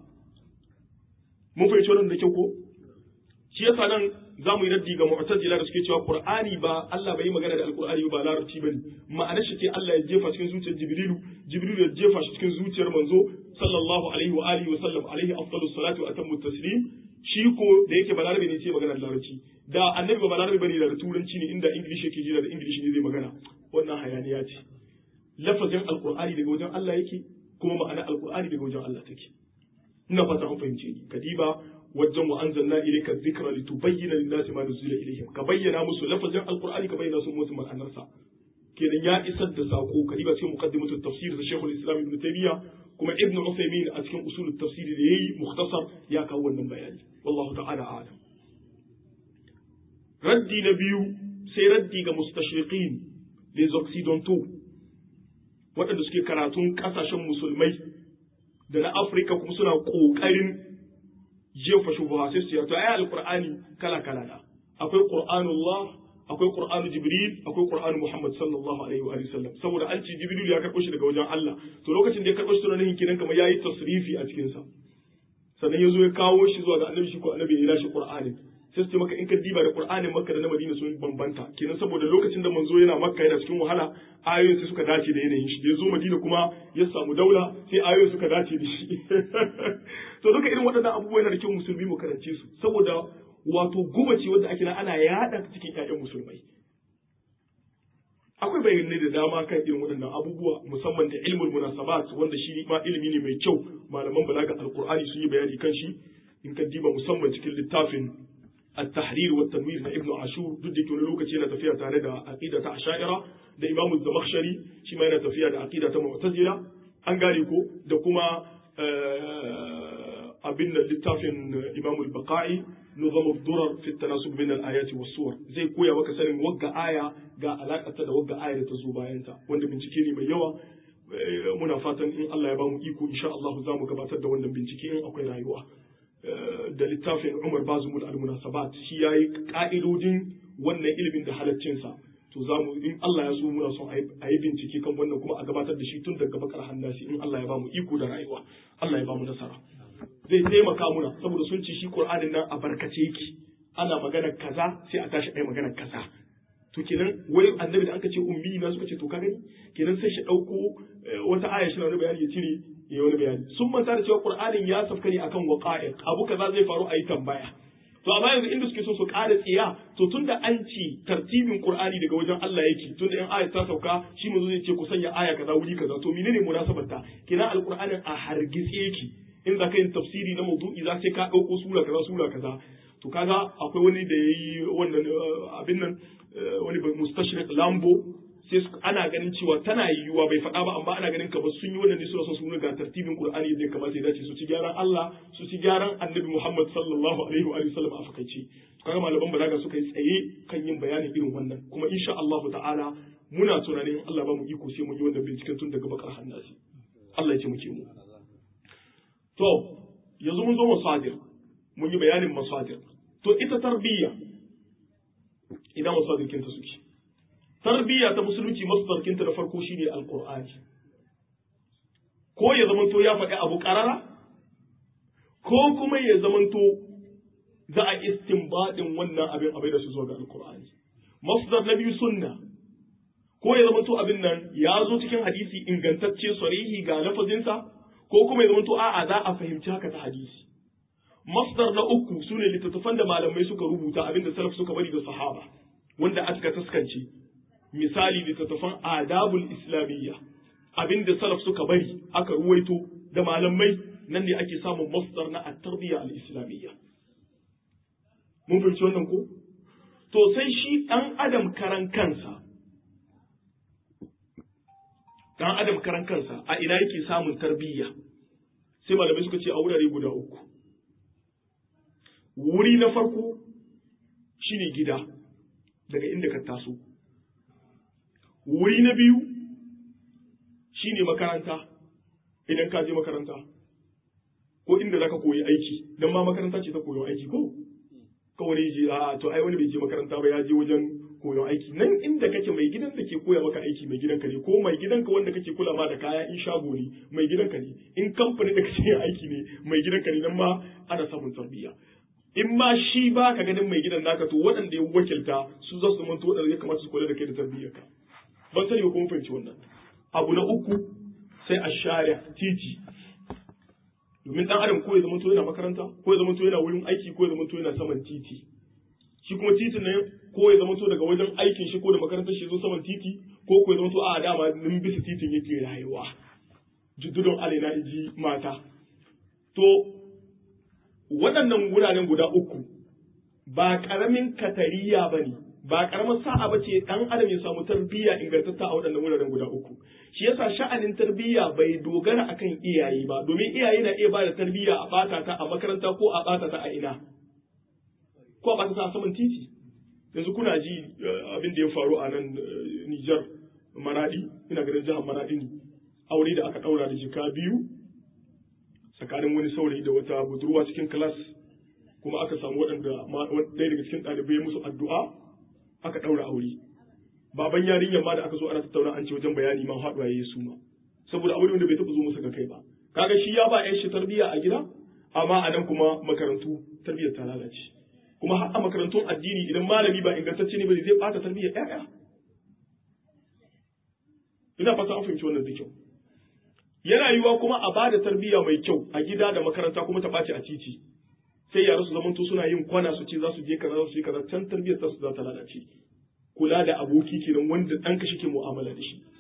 mun fahimci wannan da kyau ko shi yasa nan za mu yi raddi ga mu'tazila da suke cewa qur'ani ba Allah bai yi magana da alqur'ani ba larabci bane ma'anar shi ce Allah ya jefa cikin zuciyar jibrilu jibrilu ya jefa shi cikin zuciyar manzo sallallahu alaihi wa alihi wa sallam alaihi afdalus salatu wa atammu taslim shi ko da yake balarabe ne ce magana da larabci da annabi ba balarabe bane da turanci ne inda english yake jira da english ne zai magana wannan hayaniya ce lafazin alqur'ani daga wajen Allah yake kuma ma'anar alqur'ani daga wajen Allah take ina fata an fahimce ni kadiba wajen wa anzalna ilayka dhikra litubayyana lin-nasi ma nuzila ilayhim ka bayyana musu lafazin alqur'ani ka bayyana su musu ma'anarsa kenan ya isar da sako kadiba cikin muqaddimatu tafsir da Sheikhul Islam Ibn Taymiyyah kuma Ibn Uthaymeen a cikin usul tafsir da yayi mukhtasar ya kawo wannan bayani wallahu ta'ala a'lam raddi na biyu sai raddi ga mustashriqin les occidentaux waɗanda suke karatun ƙasashen musulmai da na Afirka kuma suna ƙoƙarin jefa shubuha sai su yato ayi alqur'ani kala kala da akwai qur'anullah akwai qur'anu jibril akwai qur'anu muhammad sallallahu alaihi wa sallam saboda an ce jibril ya karɓo shi daga wajen Allah to lokacin da ya karɓo shi tunanin kenan kamar yayi tasrifi a cikin sa sannan ya zo ya kawo shi zuwa ga annabi shi ko annabi ya yi shi qur'anin sai su ce maka in ka diba da qur'anin makka da na madina sun bambanta kenan saboda lokacin da manzo yana makka yana cikin wahala ayoyin sai suka dace da yanayin shi da ya zo madina kuma ya samu daula sai ayoyin suka dace da shi to duka irin waɗannan abubuwa yana da kyau musulmi mu karance su saboda wato guba ce wanda ake ana yada cikin ƴaƴan musulmai akwai bayanai da dama kan irin waɗannan abubuwa musamman da ilmul munasabat wanda shi ma ilimi ne mai kyau malaman balaga alqur'ani sun yi bayani kan shi in ka diba musamman cikin littafin التحرير والتنوير na Ibn Ashur duk da wani lokaci yana tafiya tare da aqida ta Asha'ira da Imam Zamakhshari shi ma yana tafiya da aqida ta Mu'tazila an gane ko da kuma abin da littafin Imam al-Baqai نظام الضرر في التناسب بين الآيات والصور zai koya maka sanin wagga aya ga alakarta da wagga aya da ta zo bayanta wanda bincike ne mai yawa muna fatan in Allah ya bamu iko insha Allah za mu gabatar da wannan bincike in akwai rayuwa da littafin Umar Bazumul al-Munasabat shi yayi ka'idodin wannan ilimin da halaccinsa to za mu in Allah ya so muna son a yi bincike kan wannan kuma a gabatar da shi tun daga bakar hannasi in Allah ya bamu iko da rayuwa Allah ya bamu nasara zai taimaka muna saboda sun ce shi Qur'anin nan a barkace yake ana magana kaza sai a tashi ai magana kaza to kenan wai annabi da aka ce ummi na suka ce to ka gani kenan sai shi dauko wata aya shi na wani bayani ya cire ya wani bayani sun manta da cewa Qur'anin ya safka ne akan waqa'i abu kaza zai faru a yi tambaya to amma yanzu inda suke so su ƙara tsiya to tunda an ci tartibin Qur'ani daga wajen Allah yake tunda in aya ta sauka shi mu zai ce ku sanya aya kaza wuri kaza to menene munasabar ta kenan alqur'anin a hargitse yake in za ka yin tafsiri na maudu'i za sai ka ɗauko sura kaza sura kaza to kaga akwai wani da yayi wannan abin nan wani mustashriq lambo sai ana ganin cewa tana yiwuwa bai faɗa ba amma ana ganin kamar sun yi wannan ne suna son su ga tartibin Qur'ani da ya kamata ya dace su ci gyaran Allah su ci gyaran Annabi Muhammad sallallahu alaihi wa sallam a fakaice kaga malaman balaga suka yi tsaye kan yin bayanin irin wannan kuma insha Allah ta'ala muna tunanin Allah ba mu iko sai mu yi wannan binciken tun daga bakar hannasi Allah ya ce muke mu to yanzu mun zo masadir mun yi bayanin masadir to ita tarbiyya idan masadir kinta suke tarbiyya ta musulunci masdarkinta da farko shine alqur'ani ko ya zamanto ya faɗi abu ƙarara ko kuma ya zamanto za a istinbadin wannan abin abai da su zo ga alqur'ani masdar na biyu sunna ko ya zamanto abin nan ya zo cikin hadisi ingantacce sarihi ga lafazinsa ko kuma ya zamanto a'a za a fahimci haka ta hadisi masdar na uku sune littattafan da malamai suka rubuta abin da salaf suka bari da sahaba wanda aka taskance misali littattafan adabul islamiyya abin da salaf suka bari aka ruwaito da malamai nan ne ake samun masdar na at-tarbiyya al-islamiyya mun fahimci wannan ko to sai shi dan adam karan kansa dan adam karan kansa a ina yake samun tarbiyya sai malamai suka ce a wurare guda uku wuri na farko shine gida daga inda ka taso wuri na biyu shine makaranta idan ka je makaranta ko inda zaka koyi aiki dan ma makaranta ce ta koyon aiki ko kawai je a to ai wani bai je makaranta ba ya je wajen koyon aiki nan inda kake mai gidan da ke koya maka aiki mai gidanka ne ko mai gidanka wanda kake kula ma da kaya in shago ne mai gidanka ne in kamfanin da kake aiki ne mai gidanka ne nan ma ana samun tarbiyya in ma shi ba ka ganin mai gidan naka to waɗanda ya wakilta su za su manto waɗanda ya kamata su kula da kai da tarbiyyarka ban sani ba kuma fahimci wannan abu na uku sai a share titi domin dan adam ko ya zama yana makaranta ko ya zama yana wurin aiki ko ya zama yana saman titi shi kuma titin ne ko ya zama daga wajen aikin shi ko da makarantar shi zo saman titi ko ko ya zama a dama nin bisa titin yake rayuwa juddudun alaina iji mata to waɗannan wuraren guda uku ba ƙaramin katariya ba ne ba ƙaramar sa'a ba ce ɗan adam ya samu tarbiyya ingantatta a waɗannan wuraren guda uku shi yasa sha'anin tarbiyya bai dogara akan iyaye ba domin iyaye na iya ba da tarbiyya a ɓata ta a makaranta ko a ɓata ta a ina ko a ɓata ta a saman titi yanzu kuna ji abin da ya faru a nan Nijar Maradi ina ganin jihar Maradi ne aure da aka ɗaura da jika biyu tsakanin wani saurayi da wata budurwa cikin kilas kuma aka samu waɗanda ɗaya daga cikin ɗalibai musu addu'a aka ɗaura aure baban yarinyar ma da aka zo ana tattauna an ce wajen bayani ma haɗuwa ya yi su ma saboda aure wanda bai taɓa zo musu ga kai ba kaga shi ya ba 'yan shi tarbiyya a gida amma a nan kuma makarantu tarbiyyar ta lalace kuma har a makarantun addini idan malami ba ingantacce ne ba zai bata tarbiyyar ƴaƴa ina fata an fahimci wannan da kyau yana yiwuwa kuma a bada tarbiyya mai kyau a gida da makaranta kuma ta ɓaci a titi sai yara su zamanto suna yin kwana su ce za su je kaza za su yi kaza can tarbiyyar ta su za ta lalace kula da aboki kenan wanda ɗanka shi ke mu'amala da shi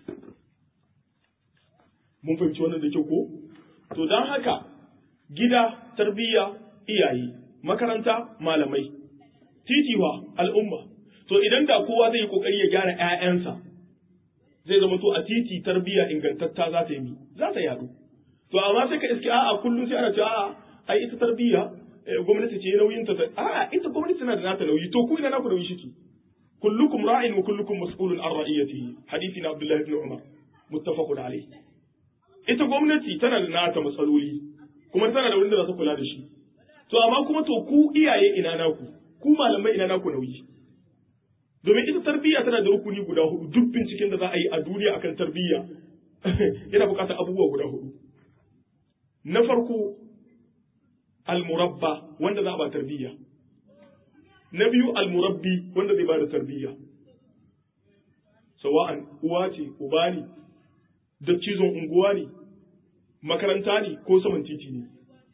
mun fahimci wannan da kyau ko to don haka gida tarbiyya iyaye makaranta malamai titiwa al'umma to idan da kowa zai yi kokari ya gyara ƴaƴansa zai zama to a titi tarbiyya ingantatta za ta yi za ta yadu to amma sai ka iske a'a kullum sai ana cewa a'a ai ita tarbiyya gwamnati ce nauyin ta a'a ita gwamnati tana da nata nauyi to ku ina naku nauyi shiki kullukum ra'in wa kullukum mas'ulun an ra'iyatihi hadisi na Abdullah ibn Umar muttafaqun alayh ita gwamnati tana da nata matsaloli kuma tana da wurin da za ta kula da shi to amma kuma to ku iyaye ina naku ku malamai ina naku nauyi domin ita tarbiyya tana da rukuni guda hudu duk binciken da za a yi a duniya akan tarbiyya yana bukatar abubuwa guda hudu na farko almurabba wanda za a ba tarbiyya na biyu almurabbi wanda zai ba da tarbiyya sawa'an uwa ce uba ne da cizon unguwa ne makaranta ne ko saman titi ne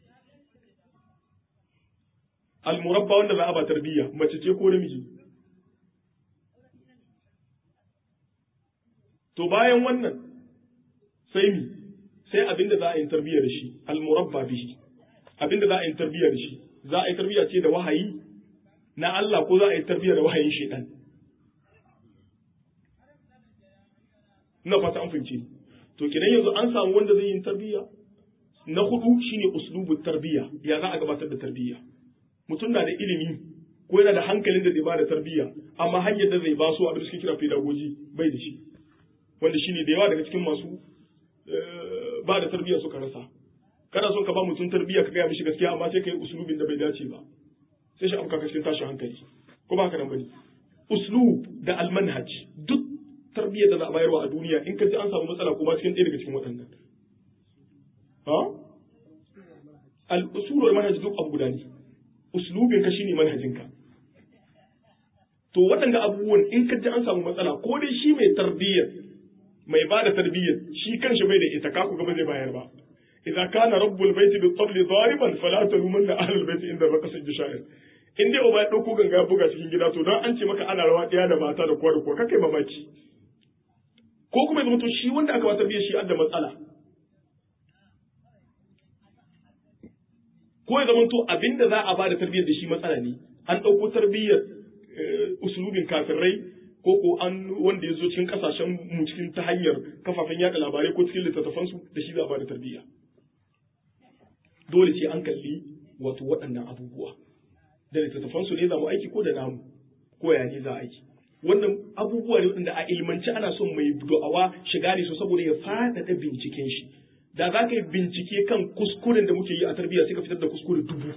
almurabba wanda za a ba tarbiyya mace ce ko namiji to bayan wannan sai mi sai abin da za a yi tarbiyya da shi almurabba bihi abin da za a yi tarbiyya da shi za a yi tarbiyya ce da wahayi na Allah ko za a yi tarbiyya da wahayin shaitan ina fata an fahimci to kidan yanzu an samu wanda zai yi tarbiyya na hudu shine uslubu tarbiyya ya za a gabatar da tarbiyya mutum na da ilimi ko yana da hankalin da zai ba da tarbiyya amma hanyar da zai ba su abin da suke kira pedagogy bai da shi wanda shine da yawa daga cikin masu ba da tarbiyya suka rasa kana son ka ba mutum tarbiyya ka gaya mishi gaskiya amma sai ka yi uslubin da bai dace ba sai shi abuka cikin tashin hankali ko ba haka nan bane uslub da almanhaj duk tarbiyyar da za a bayarwa a duniya in ka ji an samu matsala kuma cikin ɗaya daga cikin waɗannan ha al-usul wal manhaj duk abu guda ne uslubin ka shine manhajin ka to waɗanda abubuwan in ka ji an samu matsala ko dai shi mai tarbiyyar mai ba da tarbiyyar shi kanshi bai da ita kaku gaba zai bayar ba idza kana rabbul baiti bi tabli dariban fala talumanna ahlul baiti inda baka sajji sha'ir in dai uba ya dauko ganga ya buga cikin gida to dan an ce maka ana rawa daya da mata da kowa da kowa kakai mamaki ko kuma ya to shi wanda aka ba tarbiyyar shi adda matsala ko ya zama to abinda za a ba da tarbiyyar da shi matsala ne an dauko tarbiyyar usulubin kafirai ko ko an wanda ya zo cikin kasashen mu cikin ta hanyar kafafen yada labarai ko cikin littattafansu da shi za a ba da tarbiyya dole sai an kalli wato waɗannan abubuwa da littattafansu ne za mu aiki ko da namu ko ya ne za a aiki wannan abubuwa ne waɗanda a ilmanci ana son mai da'awa shiga ne su saboda ya faɗaɗa binciken shi da za ka yi bincike kan kuskuren da muke yi a tarbiyya sai ka fitar da kuskure dubu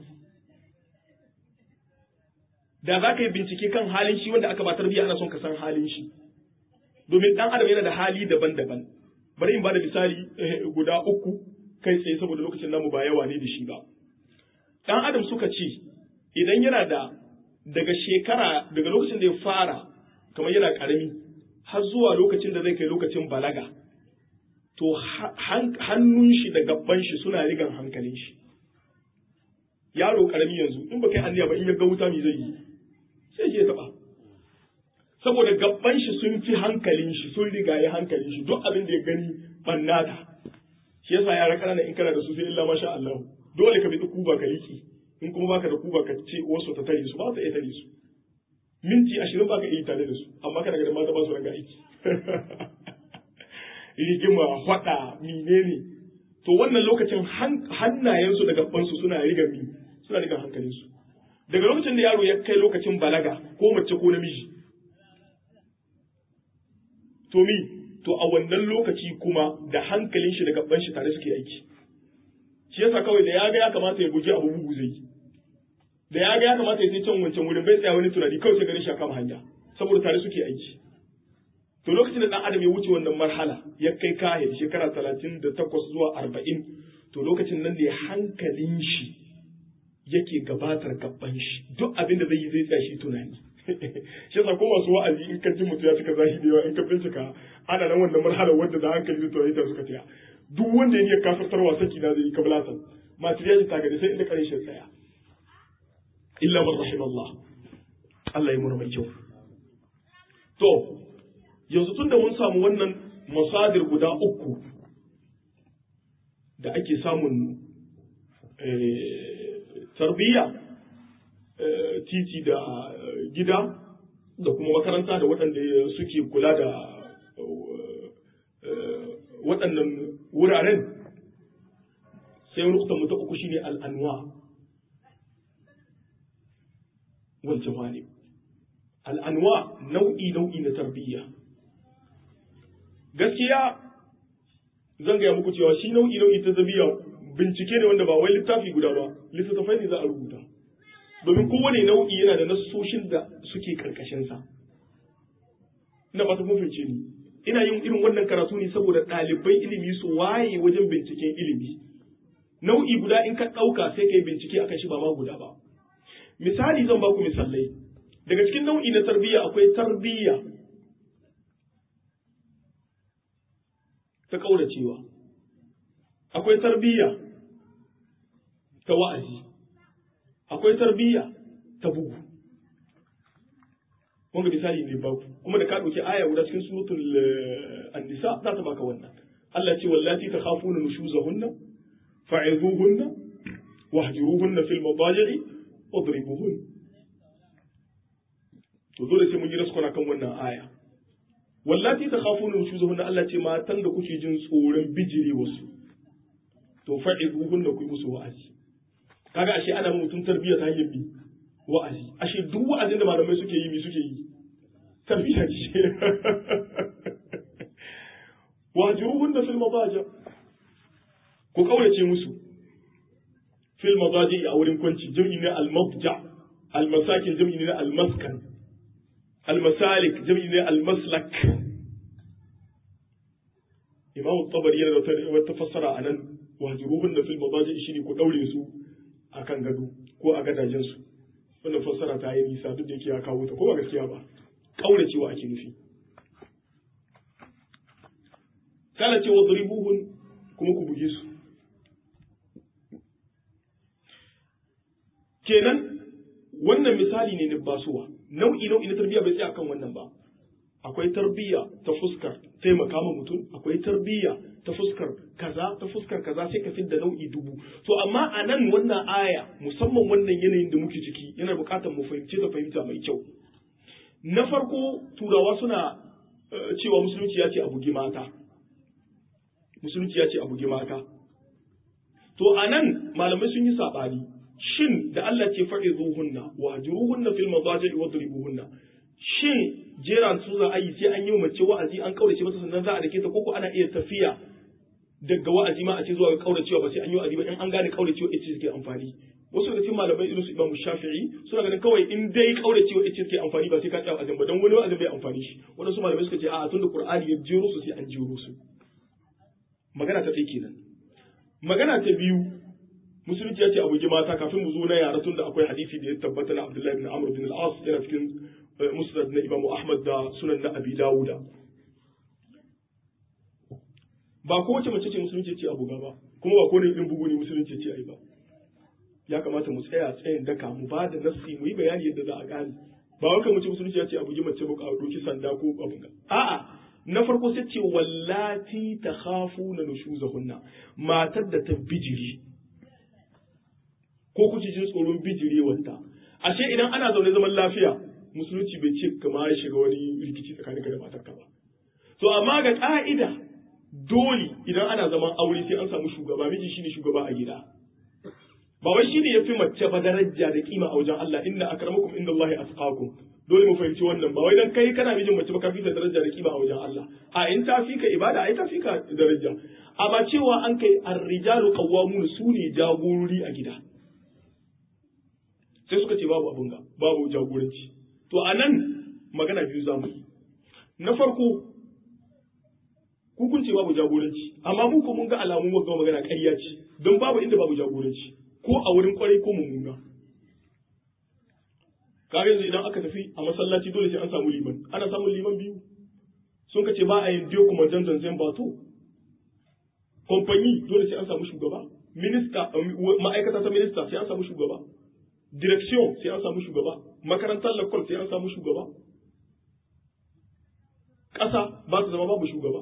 da za ka yi bincike kan halin shi wanda aka ba tarbiyya ana son ka san halin shi domin ɗan adam yana da hali daban-daban bari in ba da misali guda uku kai tsaye saboda lokacin namu ba yawa ne da shi ba ɗan adam suka ce idan yana da daga shekara daga lokacin da ya fara kamar yana ƙarami har zuwa lokacin da zai kai lokacin balaga to hannun shi da gaban shi suna rigan hankalin shi yaro ƙarami yanzu in ba kai anniya ba in ya ga wuta me zai yi sai je taɓa saboda gaban shi sun fi hankalin shi sun rigaye hankalin shi duk abin da ya gani bannata shi yasa yara ƙanana in kana da su sai illa masha Allah dole ka bi kuba ka liki in kuma baka da kuba ka ce wasu ta tare su ba ta iya tare su minti ashirin baka iya tare da su amma kana ga mata ba su ranga aiki rigima faɗa menene to wannan lokacin hannayensu da gabansu suna riga mi suna riga hankalinsu daga lokacin da yaro ya kai lokacin balaga ko mace ko namiji to mi to a wannan lokaci kuma da hankalin shi da gaban shi tare suke aiki shi yasa kawai da ya ga ya kamata ya guji abu bugu zai da ya ga ya kamata ya sai can wancan wurin bai tsaya wani tunani kawai sai ganin shi kama hanya saboda tare suke aiki to lokacin da dan adam ya wuce wannan marhala ya kai kaya shekara talatin da takwas zuwa arba'in to lokacin nan da hankalin shi yake gabatar gaban shi duk abin da zai yi zai tsaya shi tunani shi yasa ko masu wa'azi in ka ji mutum ya cika zahi da yawa in ka bincika ana nan wannan marhalar wanda da hankali da tunani ta suka tsaya duk wanda ya iya kafirtarwa saki na zai yi kablatan material ta gani sai inda kare shi tsaya illa man rahim Allah Allah ya mura mai kyau to yanzu tunda mun samu wannan masadir guda uku da ake samun tarbiyya titi da gida da kuma makaranta da waɗanda suke kula da waɗannan wuraren sai nuktan mu ta uku shine al'anwa wal jawani al'anwa nau'i nau'i na tarbiyya gaskiya zan gaya muku cewa shi nau'i nau'i ta tarbiyya bincike ne wanda ba wai littafi guda ba littattafai ne za a rubuta domin kowane nau'i yana da nassoshin da suke karkashinsa ina ba ta mafice ni ina yin irin wannan karatu ne saboda ɗalibai ilimi su waye wajen binciken ilimi nau'i guda in ka ɗauka sai ka yi bincike akan shi ba ma guda ba misali zan baku misalai daga cikin nau'i na tarbiyya akwai tarbiyya ta ƙauracewa akwai tarbiyya ta wa'azi akwai tarbiyya ta bugu wanga misali ne baku kuma da ka ɗauki aya guda cikin suratul an-nisa za ta baka wannan Allah ce wallati takhafuna nushuzahunna fa'izuhunna wahjuruhunna fil madaji'i wadribuhun to dole sai mun yi raskona kan wannan aya wallati takhafuna nushuzahunna Allah ce matan da kuke jin tsoron bijiri wasu to fa'izuhunna ku yi musu wa'azi kaga ashe ana mutum tarbiyya ta hanyar bi wa'azi ashe duk wa'azin da malamai suke yi mi suke yi tarbiyya ce wahjuruhun da fil madaja ku kaurace musu fil madaji a wurin kwanci jam'i ne al madja al masakin jam'i ne al maskan al masalik jam'i ne al maslak imam tabari yana da wata fassara anan wahjuruhun da fil madaji shine ku daure su akan gado ko a gadajen su wannan fassara ta yi nisa duk da yake ya kawo ta ko ba gaskiya ba kauracewa ake nufi kala ce wa duribuhun kuma ku buge su kenan wannan misali ne na basuwa nau'i nau'i na tarbiyya bai tsaya kan wannan ba akwai tarbiyya ta fuskar taimaka ma mutum akwai tarbiyya ta fuskar kaza ta fuskar kaza sai ka fidda nau'i dubu to amma a nan wannan aya musamman wannan yanayin da muke ciki yana buƙatar mu fahimci da fahimta mai kyau na farko turawa suna cewa musulunci ya ce a bugi mata musulunci ya ce a bugi mata to a nan malamai sun yi saɓani shin da Allah ce faɗi zuhunna wa juruhunna fil mazaji wa duribuhunna shin jeran su za a yi sai an yi mace wa'azi an kaurace masa sannan za a dake ta koko ana iya tafiya daga wa'azi ma a ce zuwa ga kauracewa ba sai an yi wa'azi ba in an gane kauracewa ita suke amfani wasu daga cikin malamai irin su Imam Shafi'i suna ganin kawai in dai kauracewa ita suke amfani ba sai ka tsaya wa'azin ba dan wani wa'azin bai amfani shi wadansu malamai suka ce a'a tunda Qur'ani ya jero su sai an jero su magana ta ɗaya kenan magana ta biyu musulunci ya ce abu mata kafin mu zo na yara tun da akwai hadisi da ya tabbata na Abdullahi bin Amr bin al-As yana cikin musnad na Imam Ahmad da sunan na Abi Dawuda ba ko wace mace ce musulunci ce abu ba kuma ba ko ne irin bugu ne musulunci ce ai ba ya kamata mu tsaya tsayin daka mu ba da nassi mu yi bayani yadda za a gane ba wai kai mu ce musulunci ya ce abu mace ba a doki sanda ko abin ga a'a na farko sai ce wallati ta khafu na nushuzahunna matar da ta bijiri ko kuke jin tsoron bijiri wanta ashe idan ana zaune zaman lafiya musulunci bai ce kama ya shiga wani rikici tsakanin ka da matarka ba to amma ga ka'ida dole idan ana zaman aure sai an samu shugaba miji shine shugaba a gida ba wai shine yafi mace ba daraja da kima a wajen Allah inna akramakum indallahi atqakum dole mu fahimci wannan ba wai dan kai kana mijin mace ba ka fita daraja da kima a wajen Allah a in ta fika ibada ai ta fika daraja amma cewa an kai ar-rijalu qawwamun su ne jagorori a gida sai suka ce babu abun ga babu jagoranci to anan magana biyu za mu yi na farko hukunci babu jagoranci amma mu ko mun ga alamun wagga magana ƙarya ce don babu inda babu jagoranci ko a wurin kwarai ko mummuna kaga yanzu idan aka tafi a masallaci dole sai an samu liman ana samun liman biyu sun ka ce ba a yin diyo kuma janzan zan bato kamfani dole sai an samu shugaba minista ma'aikata ta minista sai an samu shugaba direction sai an samu shugaba makarantar lakol sai an samu shugaba ƙasa ba su zama babu shugaba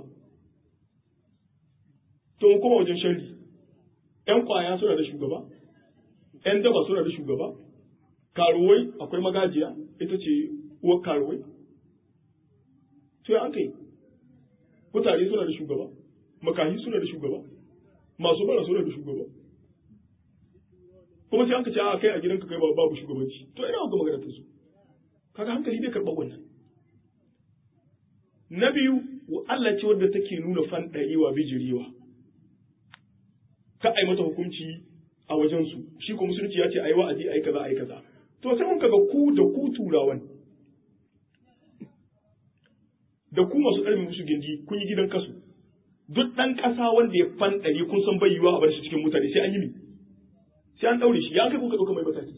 to mu koma wajen sharri ƴan kwaya suna da shugaba ƴan daba suna da shugaba karuwai akwai magajiya ita ce uwar karuwai to ya an kai mutane suna da shugaba makahi suna da shugaba masu bara suna da shugaba kuma sai an ka ce a kai a gidanka kai babu shugabanci to ina ga magana ta su kaga hankali bai karɓar wannan na biyu Allah ce wadda take nuna fanɗarewa bijirewa ka ai mata hukunci a wajen su shi ko musulunci ya ce ai wa'azi ai kaza ai kaza to sai mun kaga ku da ku turawan da ku masu ƙarfi musu gindi kun yi gidan kasu duk ɗan ƙasa wanda ya fanɗare kun san bai yiwa a bar shi cikin mutane sai an yi mi sai an ɗaure shi ya kai kuka ɗauka mai mataki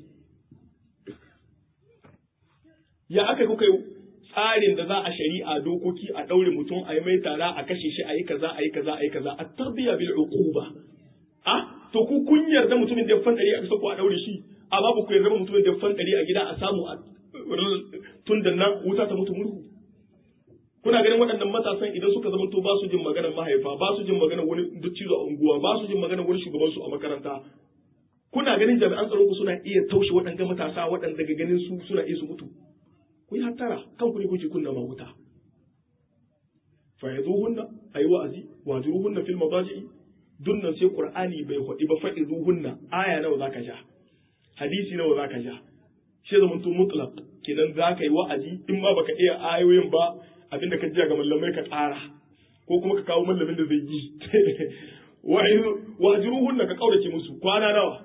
ya aka kuka yi tsarin da za a shari'a dokoki a ɗaure mutum a yi mai tara a kashe shi a yi kaza a yi kaza a yi kaza a tarbiya bil uquba a to ku kun yarda mutumin da ya fanɗare a ko a ɗaure shi amma ba ku yarda mutumin da ya fanɗare a gida a samu a tun da nan wuta ta mutu murhu kuna ganin waɗannan matasan idan suka zama to ba su jin maganar mahaifa ba su jin maganar wani dukcizo a unguwa ba su jin maganar wani shugaban su a makaranta kuna ganin jami'an tsaron ku suna iya taushe waɗanda matasa waɗanda daga ganin su suna iya su mutu ku yi hattara kanku ne kuke kunna ma wuta fa'izuhunna ayi wa'azi wajiruhunna fil mabaji'i dunnan sai qur'ani bai hudi ba fa'izuhunna aya nawa zaka ja hadisi nawa zaka ja shi zaman to mutlaq kenan zaka yi wa'azi in ma baka iya ayoyin ba abinda ka jiya ga mallamai ka tsara ko kuma ka kawo mallamin da zai yi wajiruhunna ka kaurace musu kwana nawa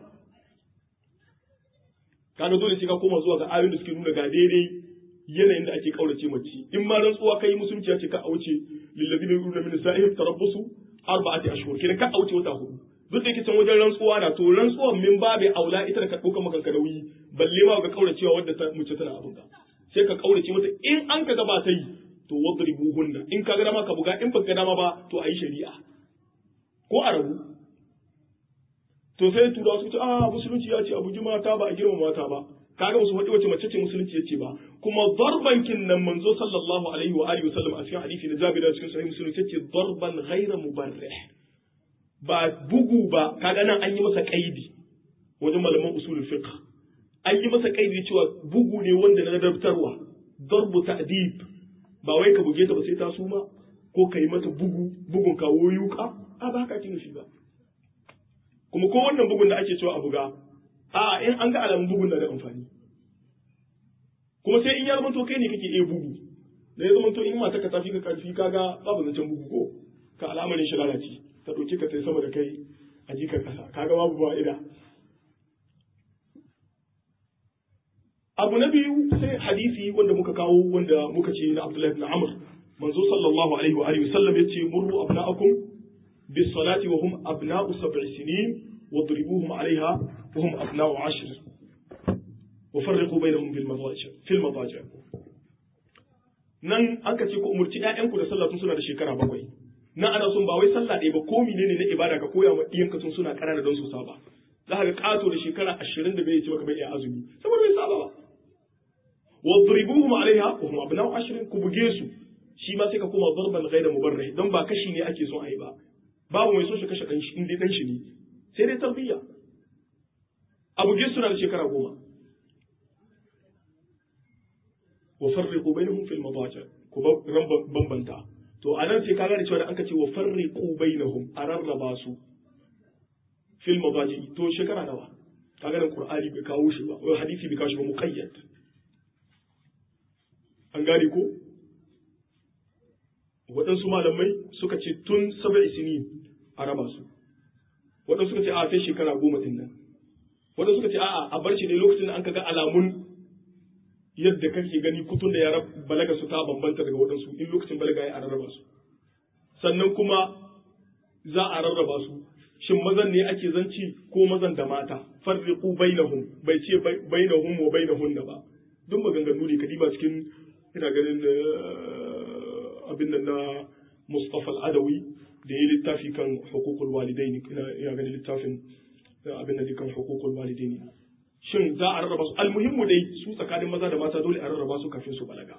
kaga dole sai ka koma zuwa ga ayoyin da suke nuna ga daidai yanayin da ake kaurace mace in ma rantsuwa kai musulunci ya ce ka auce lillazina yuruna min sa'ihim tarabbusu arba'ati ashhur kina ka auce wata hudu duk da yake can wajen rantsuwa na to rantsuwan min babe aula ita da ka dauka maka nauyi balle ma ga kauracewa wadda ta mace tana abin ka sai ka kaurace mata in an ka gaba ta yi to wadribuhunna in ka ga dama ka buga in baka ga dama ba to ayi shari'a ko a rabu to sai turawa su ce a musulunci ya ce a bugi mata ba a girma mata ba kaga musu faɗi wace mace ce musulunci yace ba kuma darban kin nan manzo sallallahu alaihi wa alihi wasallam a cikin hadisi na Jabir cikin sahih muslim yace darban ghayra mubarrih ba bugu ba kaga nan an yi masa kaidi wajen malaman usul fiqh an yi masa kaidi cewa bugu ne wanda na dabtarwa darbu ta'dib ba wai ka buge ta ba sai ta suma ko ka yi mata bugu bugun kawo yuka a ba haka kin shi ba kuma ko wannan bugun da ake cewa a buga a in an ga alamun bugun na da amfani kuma sai in ya zama to kai ne kake iya bugu da ya zama to in mata ka tafi ka karfi kaga babu zancen bugu ko ka al'amarin shi lalace ta ɗauki ka tai sama da kai a jikar ƙasa kaga babu fa'ida abu na biyu sai hadisi wanda muka kawo wanda muka ce na Abdullahi ibn Amr manzo sallallahu alaihi wa alihi wasallam yace murru abna'akum bis salati wa hum abna'u sab'i sinin واضربوهم عليها وهم أبناء عشر وفرقوا بينهم بالمضاجع في المضاجع nan aka ce ku umurci ƴaƴanku da sallah tun suna da shekara bakwai nan ana son ba wai sallah ɗaya ba ko menene na ibada ka koya wa ɗiyanka tun suna ƙanana don su saba za ka ga ƙato da shekara ashirin da bai ce maka bai iya azumi saboda bai saba ba wadribuhum alaiha wa hum abna'u ashrin ku buge su shi ma sai ka koma darban ghayra mubarrih don ba kashi ne ake son a yi ba babu mai so shi kashe ɗan shi in dai ɗan shi ne sai dai tarbiyya abu suna da shekara goma wa farriqu bainahum fil madaji ku bambanta to anan sai ka gane cewa da aka ce wa farriqu bainahum a rarraba su fil madaji to shekara nawa kaga nan qur'ani bai kawo shi ba wai hadisi bai kawo shi ba muqayyad an gane ko waɗansu malamai suka ce tun sab'i sinin a raba su waɗansu suka ce a sai shekara goma ɗin nan waɗansu suka ce a'a a bar shi ne lokacin da an kaga alamun yadda kake gani kutun da yara balaga su ta bambanta daga waɗansu in lokacin balaga ya rarraba su sannan kuma za a rarraba su shin mazan ne ake zanci ko mazan da mata farriqu bainahum bai ce bainahum wa bainahunna ba duk maganganu ne kadiba cikin ina ganin abin nan na Mustafa al-Adawi da ya littafi kan hukukul walidaini ina ganin littafin abin da kan hukukul walidaini shin za a rarraba su almuhimmu dai su tsakanin maza da mata dole a rarraba su kafin su balaga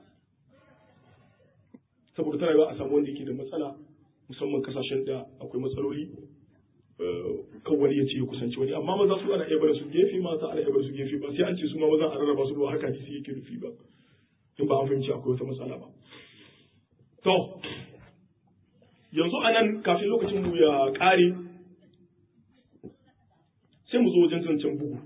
saboda tana yiwa a samu wanda yake da matsala musamman kasashen da akwai matsaloli kan wani ya ce ya kusanci wani amma maza su ana iya barin su gefe mata ana iya barin su gefe ba sai an ce su ma maza a rarraba su ba haka ne yake nufi ba in ba an fahimci akwai wata matsala ba to yanzu a nan kafin lokacin mu ya ƙare sai mu zo wajen zancen bugu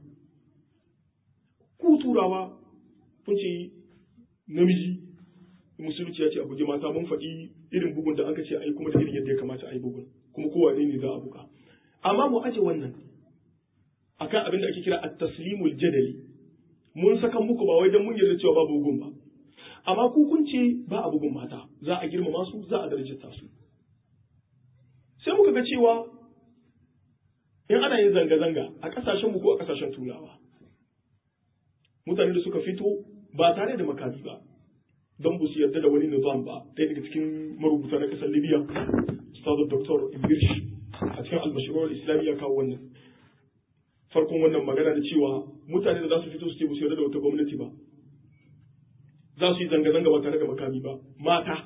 ku turawa kun ce namiji musulunci ya ce a bugi mata mun faɗi irin bugun da aka ce a yi kuma da irin yadda ya kamata a yi bugun kuma kowa ne za a buga amma mu aje wannan akan abin da ake kira at-taslimul jadali mun saka muku ba wai dan mun yarda cewa babu bugun ba amma ku kun ce ba a bugun mata za a girmama su za a darajata su sai muka ga cewa in ana yin zanga-zanga a kasashen mu ko a kasashen turawa mutane da suka fito ba tare da makami ba don ba su yarda da wani nizam ba ɗaya daga cikin marubuta na ƙasar libya ustazu dr ibirsh a cikin albashirar islamiyya kawo wannan farkon wannan magana da cewa mutane da za su fito su ce ba su yarda da wata gwamnati ba za su yi zanga-zanga ba tare da makami ba mata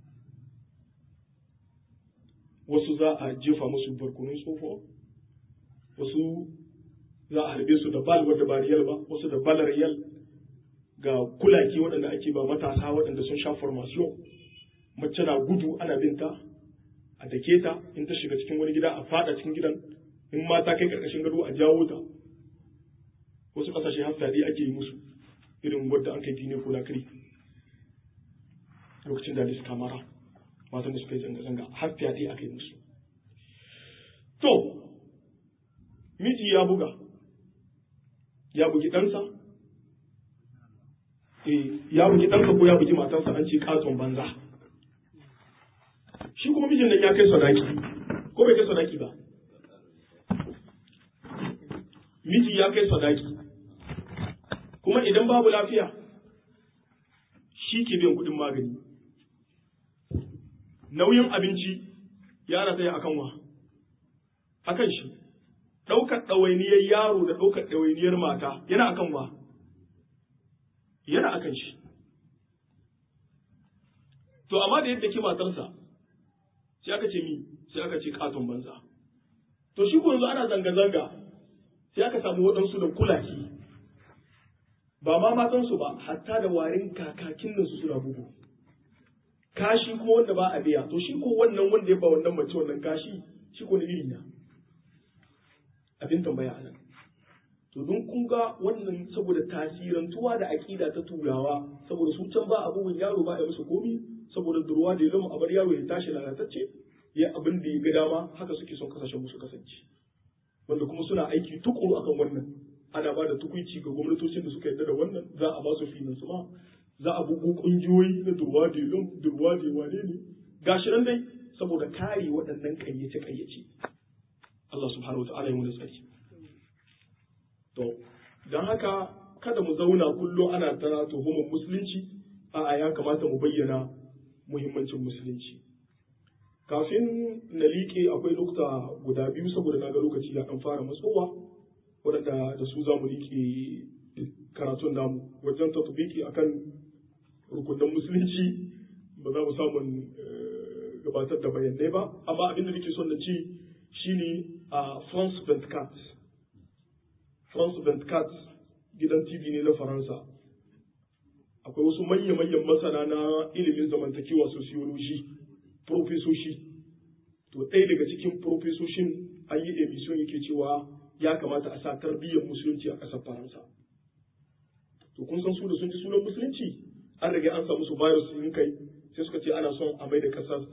wasu za a jefa musu barkonon tsofo wasu za a harbe su da bal wadda ba riyal ba wasu da balar riyal ga kulaki waɗanda ake ba matasa waɗanda sun sha formation mace na gudu ana binta a dake ta in ta shiga cikin wani gida a fada cikin gidan in mata kai karkashin gado a jawo ta wasu ƙasashe har fyaɗe ake yi musu irin wadda an kai dine ko lakari lokacin da suka mara matan da suka yi zanga-zanga har fyaɗe aka yi musu to miji ya buga ya bugi ɗansa ya bugi ɗansa ko ya bugi matarsa an ce katon banza shi kuma mijin nan ya kai sadaki ko bai kai sadaki ba miji ya kai sadaki kuma idan babu lafiya shi ke biyan kuɗin magani nauyin abinci ya rataya akan wa akan shi ɗaukar ɗawainiyar yaro da ɗaukar ɗawainiyar mata yana akan wa yana akan shi to amma da yadda ke matarsa sai aka ce mi sai aka ce katon banza to shi ko yanzu ana zanga-zanga sai aka samu waɗansu da kulaki ba ma matansu ba hatta da warin kakakin nan su suna bugu kashi kuma wanda ba a biya to shi ko wannan wanda ya ba wannan mace wannan kashi shi ko na iri na abin tambaya a nan to don kun ga wannan saboda tasirantuwa da aƙida ta turawa saboda su can ba abubuwan yaro ba ya musu komi saboda durwa da ya zama abar yaro ya tashi lalatacce ya abin da ya ga dama haka suke son kasashen musu kasance wanda kuma suna aiki tukuru akan wannan ana ba da tukuici ga gwamnatocin da suka yarda da wannan za a ba su finansu ma za a bugu kungiyoyi na durwa da ya durwa da wane ne gashi nan dai saboda kare waɗannan ƙayyace ƙayyace Allah subhanahu wa ta'ala ya mu tsari to don haka kada mu zauna kullum ana tara tuhumar musulunci a'a ya kamata mu bayyana muhimmancin musulunci kafin na liƙe akwai lokuta guda biyu saboda na ga lokaci ya ɗan fara matsowa waɗanda da su za mu liƙe karatun namu wajen tatubiki akan rukunan musulunci ba za mu samun gabatar da bayanai ba amma abin da nake son na ci shine a France 24 France 24 gidan TV ne na Faransa akwai wasu manya-manyan masana na ilimin zamantakewa sociology profesoshi to ɗaya daga cikin profesoshin an yi emission yake cewa ya kamata a sa tarbiyyar musulunci a ƙasar Faransa to kun san su da sun ji sunan musulunci an rage an samu su virus sun kai sai suka ce ana son a mai da ƙasar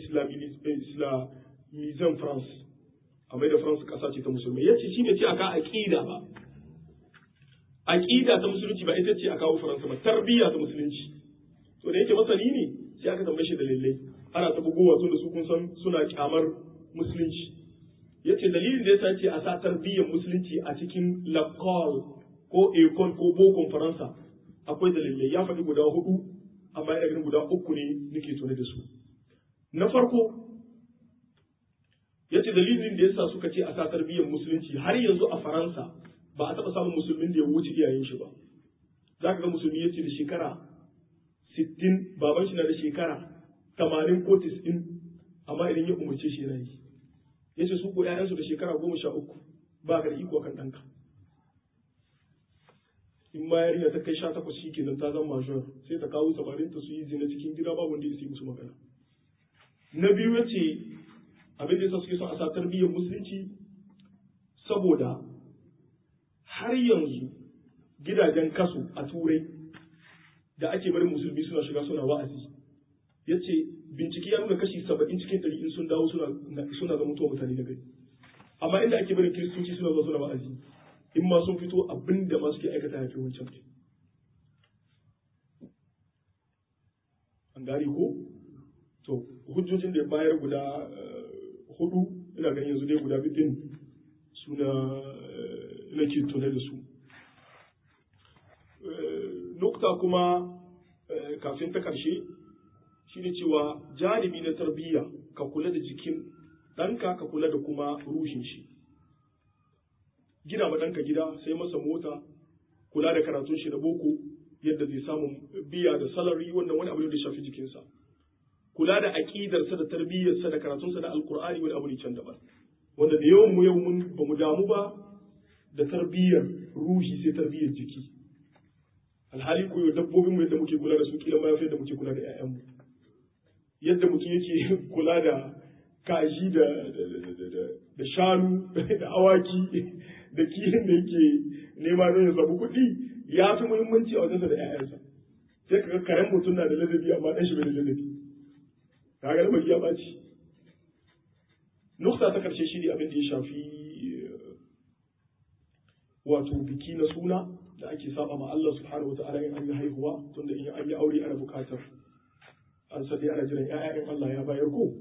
islamizan France a mai da France ƙasa ce ta musulmai yace shi ne ce aka aƙida ba aqida ta musulunci ba ita ce a kawo faransa ba tarbiyya ta musulunci to da yake masani ne sai aka tambaye shi dalilai ana ta bugowa tun da su kun san suna kyamar musulunci yace dalilin da yasa ce a sa tarbiyyar musulunci a cikin lakol ko ekol ko bokon faransa akwai dalilai ya faɗi guda hudu amma ina ganin guda uku ne nake tune da su na farko yace dalilin da yasa suka ce a sa tarbiyyar musulunci har yanzu a faransa ba a taɓa samun musulmin da ya wuce iyayen shi ba za ka ga musulmi ya ce da shekara sittin baban shi na da shekara tamanin ko tis'in amma idan ya umarce shi yana yi ya ce su ko ‘ya'yansu da shekara goma sha uku ba ka da iko kan ɗanka in ma yarinya ta kai sha takwas shi kenan ta zama major sai ta kawo samarin ta su yi zina cikin gida ba wanda ya yi musu magana na biyu ya ce abin da yasa suke son a sa tarbiyyar musulunci saboda har yanzu gidajen kaso a turai da ake barin musulmi suna shiga suna wa'azi ya ce bincike ya nuna kashi saba'in cikin ɗari in sun dawo suna zama mutuwa mutane na gari amma inda ake barin kiristoci suna zuwa suna wa'azi in ma sun fito abin da ma suke aikata ya fi wancan an gari ko to hujjojin da ya bayar guda hudu ina ganin yanzu dai guda biyu suna nake tune da su nukta kuma kafin ta ƙarshe shine cewa janibi na tarbiyya ka kula da jikin ɗanka ka kula da kuma ruhin shi gina ma ɗanka gida sai masa mota kula da karatun shi da boko yadda zai samu biya da salari wannan wani abu ne da shafi jikinsa kula da aƙidarsa da tarbiyyarsa da karatunsa da alkur'ani wani abu ne can daban wanda da yawan mu yau mun ba mu damu ba da tarbiyyar ruhi sai tarbiyyar jiki alhali koyo dabbobin mu yadda muke kula da su kila ma yadda muke kula da ƴaƴanmu yadda mutum yake kula da kaji da da shanu da awaki da kihin da yake nema don ya samu kuɗi ya fi muhimmanci a wajensa da ƴaƴansa sai kaga karen mutum na da ladabi amma ɗan shi bai da ladabi kaga lamari ya ɓaci nukta ta ƙarshe shi ne abin da ya shafi wato biki na suna da ake saba ma Allah subhanahu wa ta'ala in an yi haihuwa tunda in an yi aure ana bukatar an sadi ana jiran ƴaƴan Allah ya bayar ko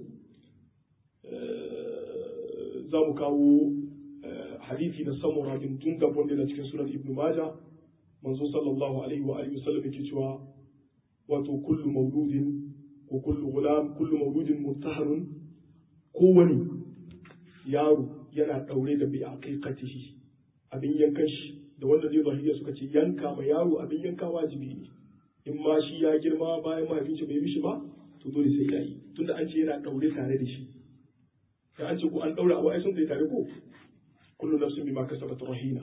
za mu kawo hadisi na samura bin jundab wanda yana cikin sunan ibnu majah manzo sallallahu alaihi wa alihi wasallam yake cewa wato kullu mauludin ko kullu gulam kullu mauludin mutaharun kowani yaro yana daure da bi aqiqatihi abin yankan shi da wanda zai zahiriya suka ce yanka ma yaro abin yanka wajibi ne in ma shi ya girma bayan mahaifin shi bai mishi ba to dole sai ya yi tunda an ce yana daure tare da shi da an ce ko an daura abu ai sun tare ko kullu nafsin bima kasabat rahina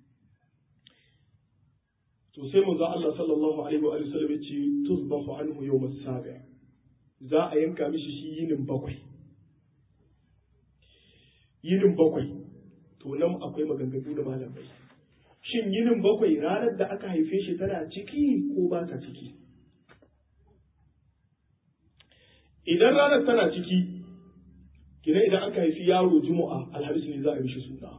to sai manzo Allah sallallahu alaihi wa sallam yace tuzbahu anhu yawm as-sabi za a yanka mishi shi yinin bakwai yinin bakwai to nan akwai maganganu da malamai shin yinin bakwai ranar da aka haife shi tana ciki ko ba ta ciki idan ranar tana ciki kina idan aka haifi yaro juma'a alhamis ne za a yi shi suna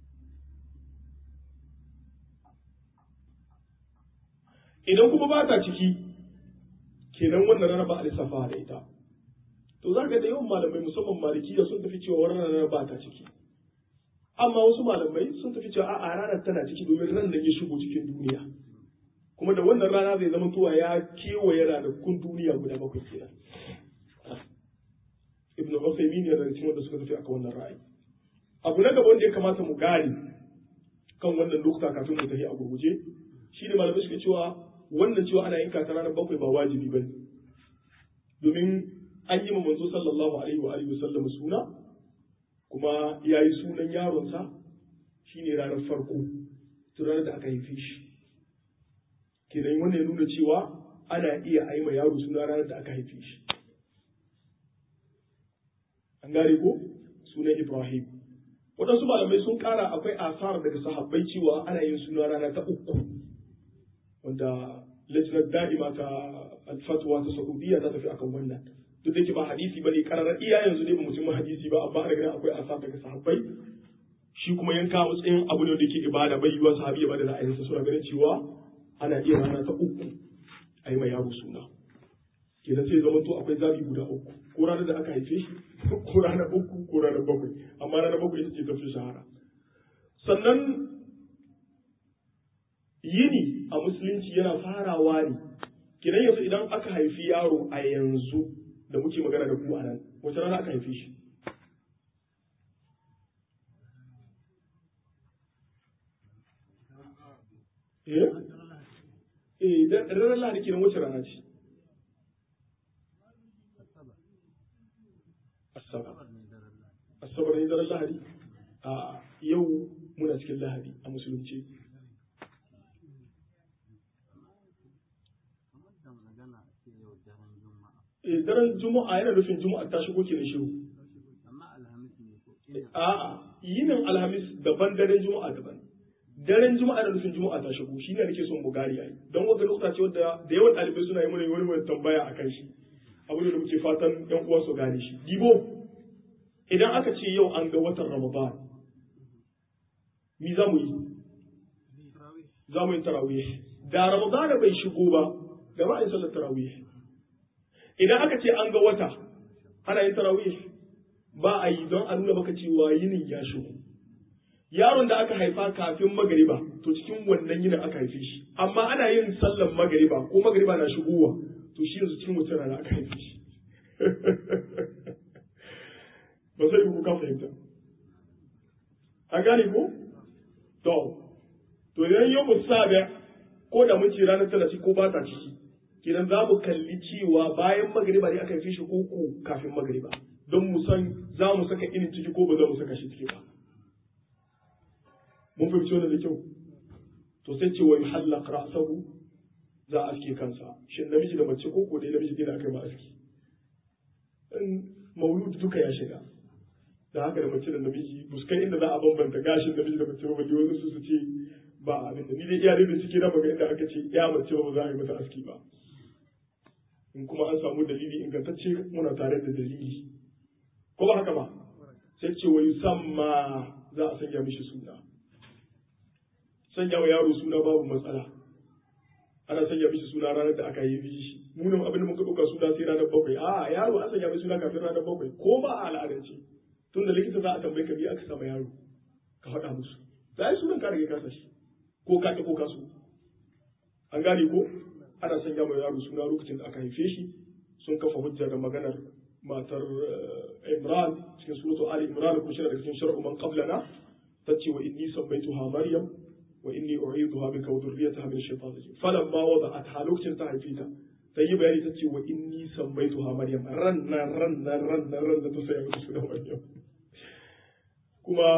idan kuma ba ta ciki kenan wannan rana ba a lissafa da ita to za ka da yawan malamai musamman malikiya sun tafi cewa wannan rana ba ta ciki amma wasu malamai sun tafi cewa a ranar tana ciki domin ran da ya shigo cikin duniya kuma da wannan rana zai zama tuwa ya kewaye ranakun duniya guda bakwai kenan ibn Usaymin ne daga cikin wanda suka tafi akan wannan ra'ayi abu na gaba wanda ya kamata mu gane kan wannan lokuta kafin mu tafi a gurguje shine malamai suke cewa wannan cewa ana yin ta ranar bakwai ba wajibi bane domin an yi ma manzo sallallahu alaihi wa alihi wasallam suna kuma ya yi sunan yaronsa shine ranar farko tun ranar da aka haife shi kenan wannan ya nuna cewa ana iya aima yaro suna ranar da aka haife shi an gane ko sunan Ibrahim. Waɗansu malamai sun ƙara akwai asar daga sahabbai cewa ana yin suna rana ta uku wanda lajinar da'ima ta alfatwa ta Saudiya ta tafi akan wannan. Duk da ke ba hadisi bane kararar iya yanzu ne ba mutum hadisi ba amma ana ganin akwai asar daga sahabbai shi kuma yanka matsayin abu ne da yake ibada bai yiwa sahabi ya bada ra'ayinsa suna ganin cewa ana iya rana ta uku a yi mai yaro suna kenan sai zama to akwai zabi guda uku ko ranar da aka haife shi ko ranar uku ko ranar bakwai amma ranar bakwai ita ce tafi shahara sannan yini a musulunci yana farawa ne kenan yanzu idan aka haifi yaro a yanzu da muke magana da ku a nan wace rana aka haife shi eh eh dan ranar lahadi kenan wace rana ce asabar asabar ne daren lahadi a yau muna cikin lahadi a musulunci eh daren juma'a yana nufin juma'a ta shigo kenan shiru a'a yinin alhamis daban daren juma'a daban daren juma'a da nufin juma'a ta shigo shine nake son mu gari yayi don wanda lokuta ce wanda da yawan ɗalibai suna yi mana wani wani tambaya akan shi abu da muke fatan yan uwa su gane shi dibo idan aka ce yau an ga watan ramadan mi za mu yi za mu yi tarawih da ramadan bai shigo ba da ba a yi sallar tarawih idan aka ce an ga wata ana yin tarawih ba a yi don a nuna maka cewa yinin ya shigo yaron da aka haifa kafin magariba to cikin wannan yinin aka haife shi amma ana yin sallan magariba ko magariba na shigowa to shi yanzu cikin wata rana aka haife shi ba sai ku ka fahimta a gane ko to to idan yau musabe ko da mun ce ranar talatin ko ba ta ciki kidan za mu kalli cewa bayan magariba ne aka haife shi ko ko kafin magariba don mu san za mu saka inin ciki ko ba za mu saka shi ciki ba mun fahimci wannan da kyau to sai ce wai halaq ra'sahu za a aske kansa shin namiji da mace ko ko dai namiji dai da aka yi ma aski in maulud duka ya shiga da haka da mace da namiji buskai inda za a bambanta gashin namiji da mace ba balle wasu su su ce ba abin da ni dai iya da ciki na maga inda aka ce ya mace ba za a yi mata aski ba in kuma an samu dalili ingantacce muna tare da dalili ko ba haka ba sai ce wa yusamma za a sanya mishi suna sanya wa yaro suna babu matsala ana sanya mishi suna ranar da aka yi shi munin abin da muka ɗauka suna sai ranar bakwai a yaro an sanya mishi suna kafin ranar bakwai ko ba a al'adance tun da likita za a tambaye ka biya aka sama yaro ka faɗa musu za a yi sunan ka rage kasa shi ko ka ko ka so an gane ko ana sanya wa yaro suna lokacin da aka haife shi sun kafa hujja da maganar matar Imran cikin suratu Ali Imran ko shi daga cikin shar'u man qablana tace wa inni sammaytuha Maryam wa inni u'iduha bika wa dhurriyyataha min ash-shaytan rajim falamma wada'atha lokacin ta haife ta sai yi bayani tace wa inni sammaytuha Maryam ranna ranna ranna ranna ta sai mata sunan Maryam kuma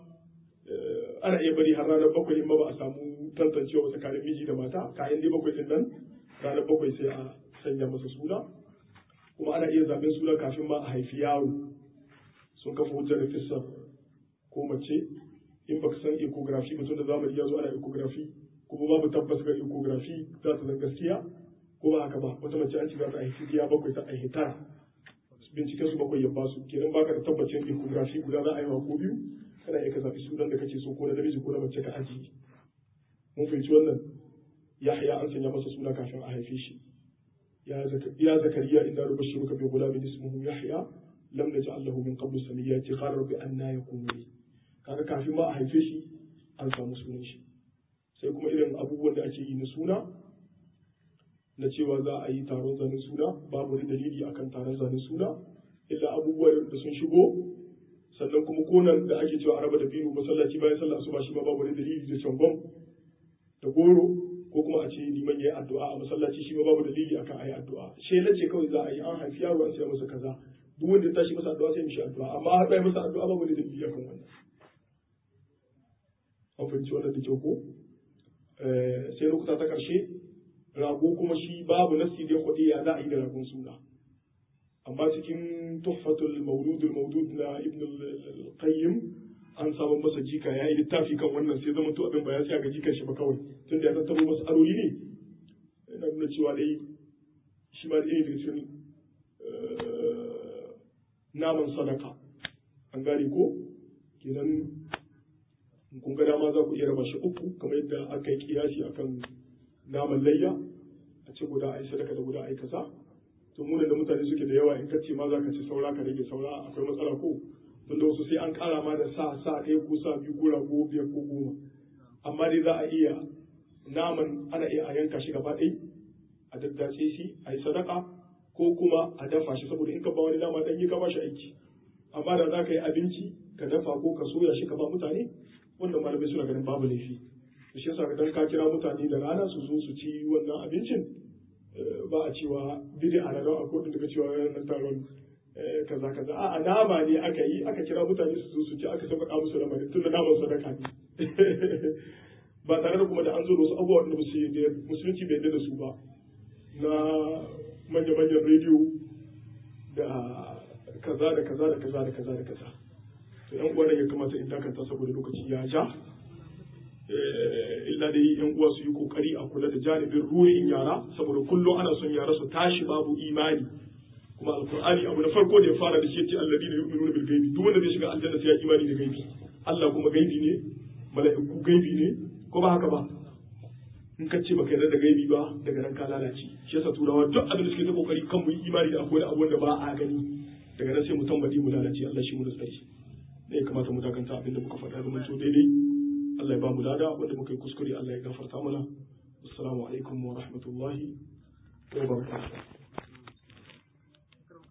ana iya bari har ranar bakwai in ba a samu tantancewa tsakanin miji da mata kayan dai bakwai din nan ranar bakwai sai a sanya masa suna kuma ana iya zaben suna kafin ma a haifi yaro sun kafa hujjar da kissar ko mace in baka san ecography mutum da zamani ya zo ana ecography kuma babu tabbas ga ecography za ta zan gaskiya ko ba haka ba wata mace an ce za ta haifi ya bakwai ta haifi tara binciken su bakwai ya ba su kenan baka da tabbacin ecography guda za a yi ko biyu kana iya ka zaɓi sunan da kake so ko na namiji ko na mace ka ajiye mun fahimci wannan yahya an sanya masa suna kafin a haife shi يا زكريا إنا نبشرك بغلام اسمه يحيى لم نجعل له من قبل سميا قال رب أنا يكون لي kaga kafin ma a haife shi an samu sunan shi sai kuma irin abubuwan da ake yi na suna na cewa za a yi taron zanen suna babu wani dalili akan taron zanen suna illa abubuwan da sun shigo sannan kuma konan da ake cewa araba da biyu masallaci bayan sallah asuba shi ma babu wani dalili da cangon da goro ko kuma a ce liman ya yi addu'a a masallaci shi ma babu dalili akan ayi addu'a shela ce kawai za a yi an haifi yaro an sai masa kaza duk wanda ya tashi masa addu'a sai mishi addu'a amma har bai masa addu'a babu dalili akan wannan an fahimci wannan da kyau ko sai lokuta ta karshe rago kuma shi babu nasi da kuɗi ya za a yi da ragon suna amma cikin tuhfatul mauludul maudud na ibn al-qayyim an samu masa jika ya yi littafi kan wannan sai zama to abin ba ya tsaya ga jikan shi ba kawai tun da ya tattaro masa aroli ne yana nuna cewa dai shi ma da irin cikin naman sadaka an gane ko kenan kun ga dama za ku iya raba shi uku kamar yadda aka yi kiyasi akan naman layya a ce guda a yi sadaka da guda a yi kaza to mu da mutane suke da yawa in ka ce ma za ka ci saura ka rage saura akwai matsala ko tun da wasu sai an kara ma da sa sa ɗaya ko sa biyu ko rago biyar ko goma amma dai za a iya naman ana iya a yanka shi gaba ɗaya a daddace shi a yi sadaka ko kuma a dafa shi saboda in ka ba wani dama dan yi ka ba shi aiki amma da za ka yi abinci ka dafa ko ka soya shi ka ba mutane wannan malamai suna ganin babu laifi shi yasa dan ka kira mutane da rana su zo su ci wannan abincin ba a cewa bidi a ranar akwai daga cewa ranar taron kaza kaza a nama ne aka yi aka kira mutane su zo su ci aka sauƙaƙa musu lamarin tun da naman sadaka ne ba tare da kuma da an zo da wasu abubuwa da musulunci bai da su ba na manya-manyan rediyo da kaza da kaza da kaza da kaza da kaza to yan uwa ya kamata in dakanta saboda lokaci ya ja illa dai yan uwa su yi kokari a kula da janibin ruhin yara saboda kullum ana son yara su tashi babu imani kuma alqur'ani abu na farko da ya fara da shi yace alladina yu'minuna bil ghaibi duk wanda zai shiga aljanna sai ya imani da gaibi Allah kuma gaibi ne mala'iku gaibi ne ko ba haka ba in ka ce baka yarda da gaibi ba daga nan ka lalace shi yasa turawa duk abin da suke ta kokari kan mu yi imani da akwai abubuwan da ba a gani daga nan sai mu tambadi mu lalace Allah shi mu da tsari ne kamata mu dakanta abin da muka faɗa zaman to daidai Allah ya ba mu lada wanda muka yi kuskure Allah ya gafarta mana assalamu alaikum wa rahmatullahi wa barakatuh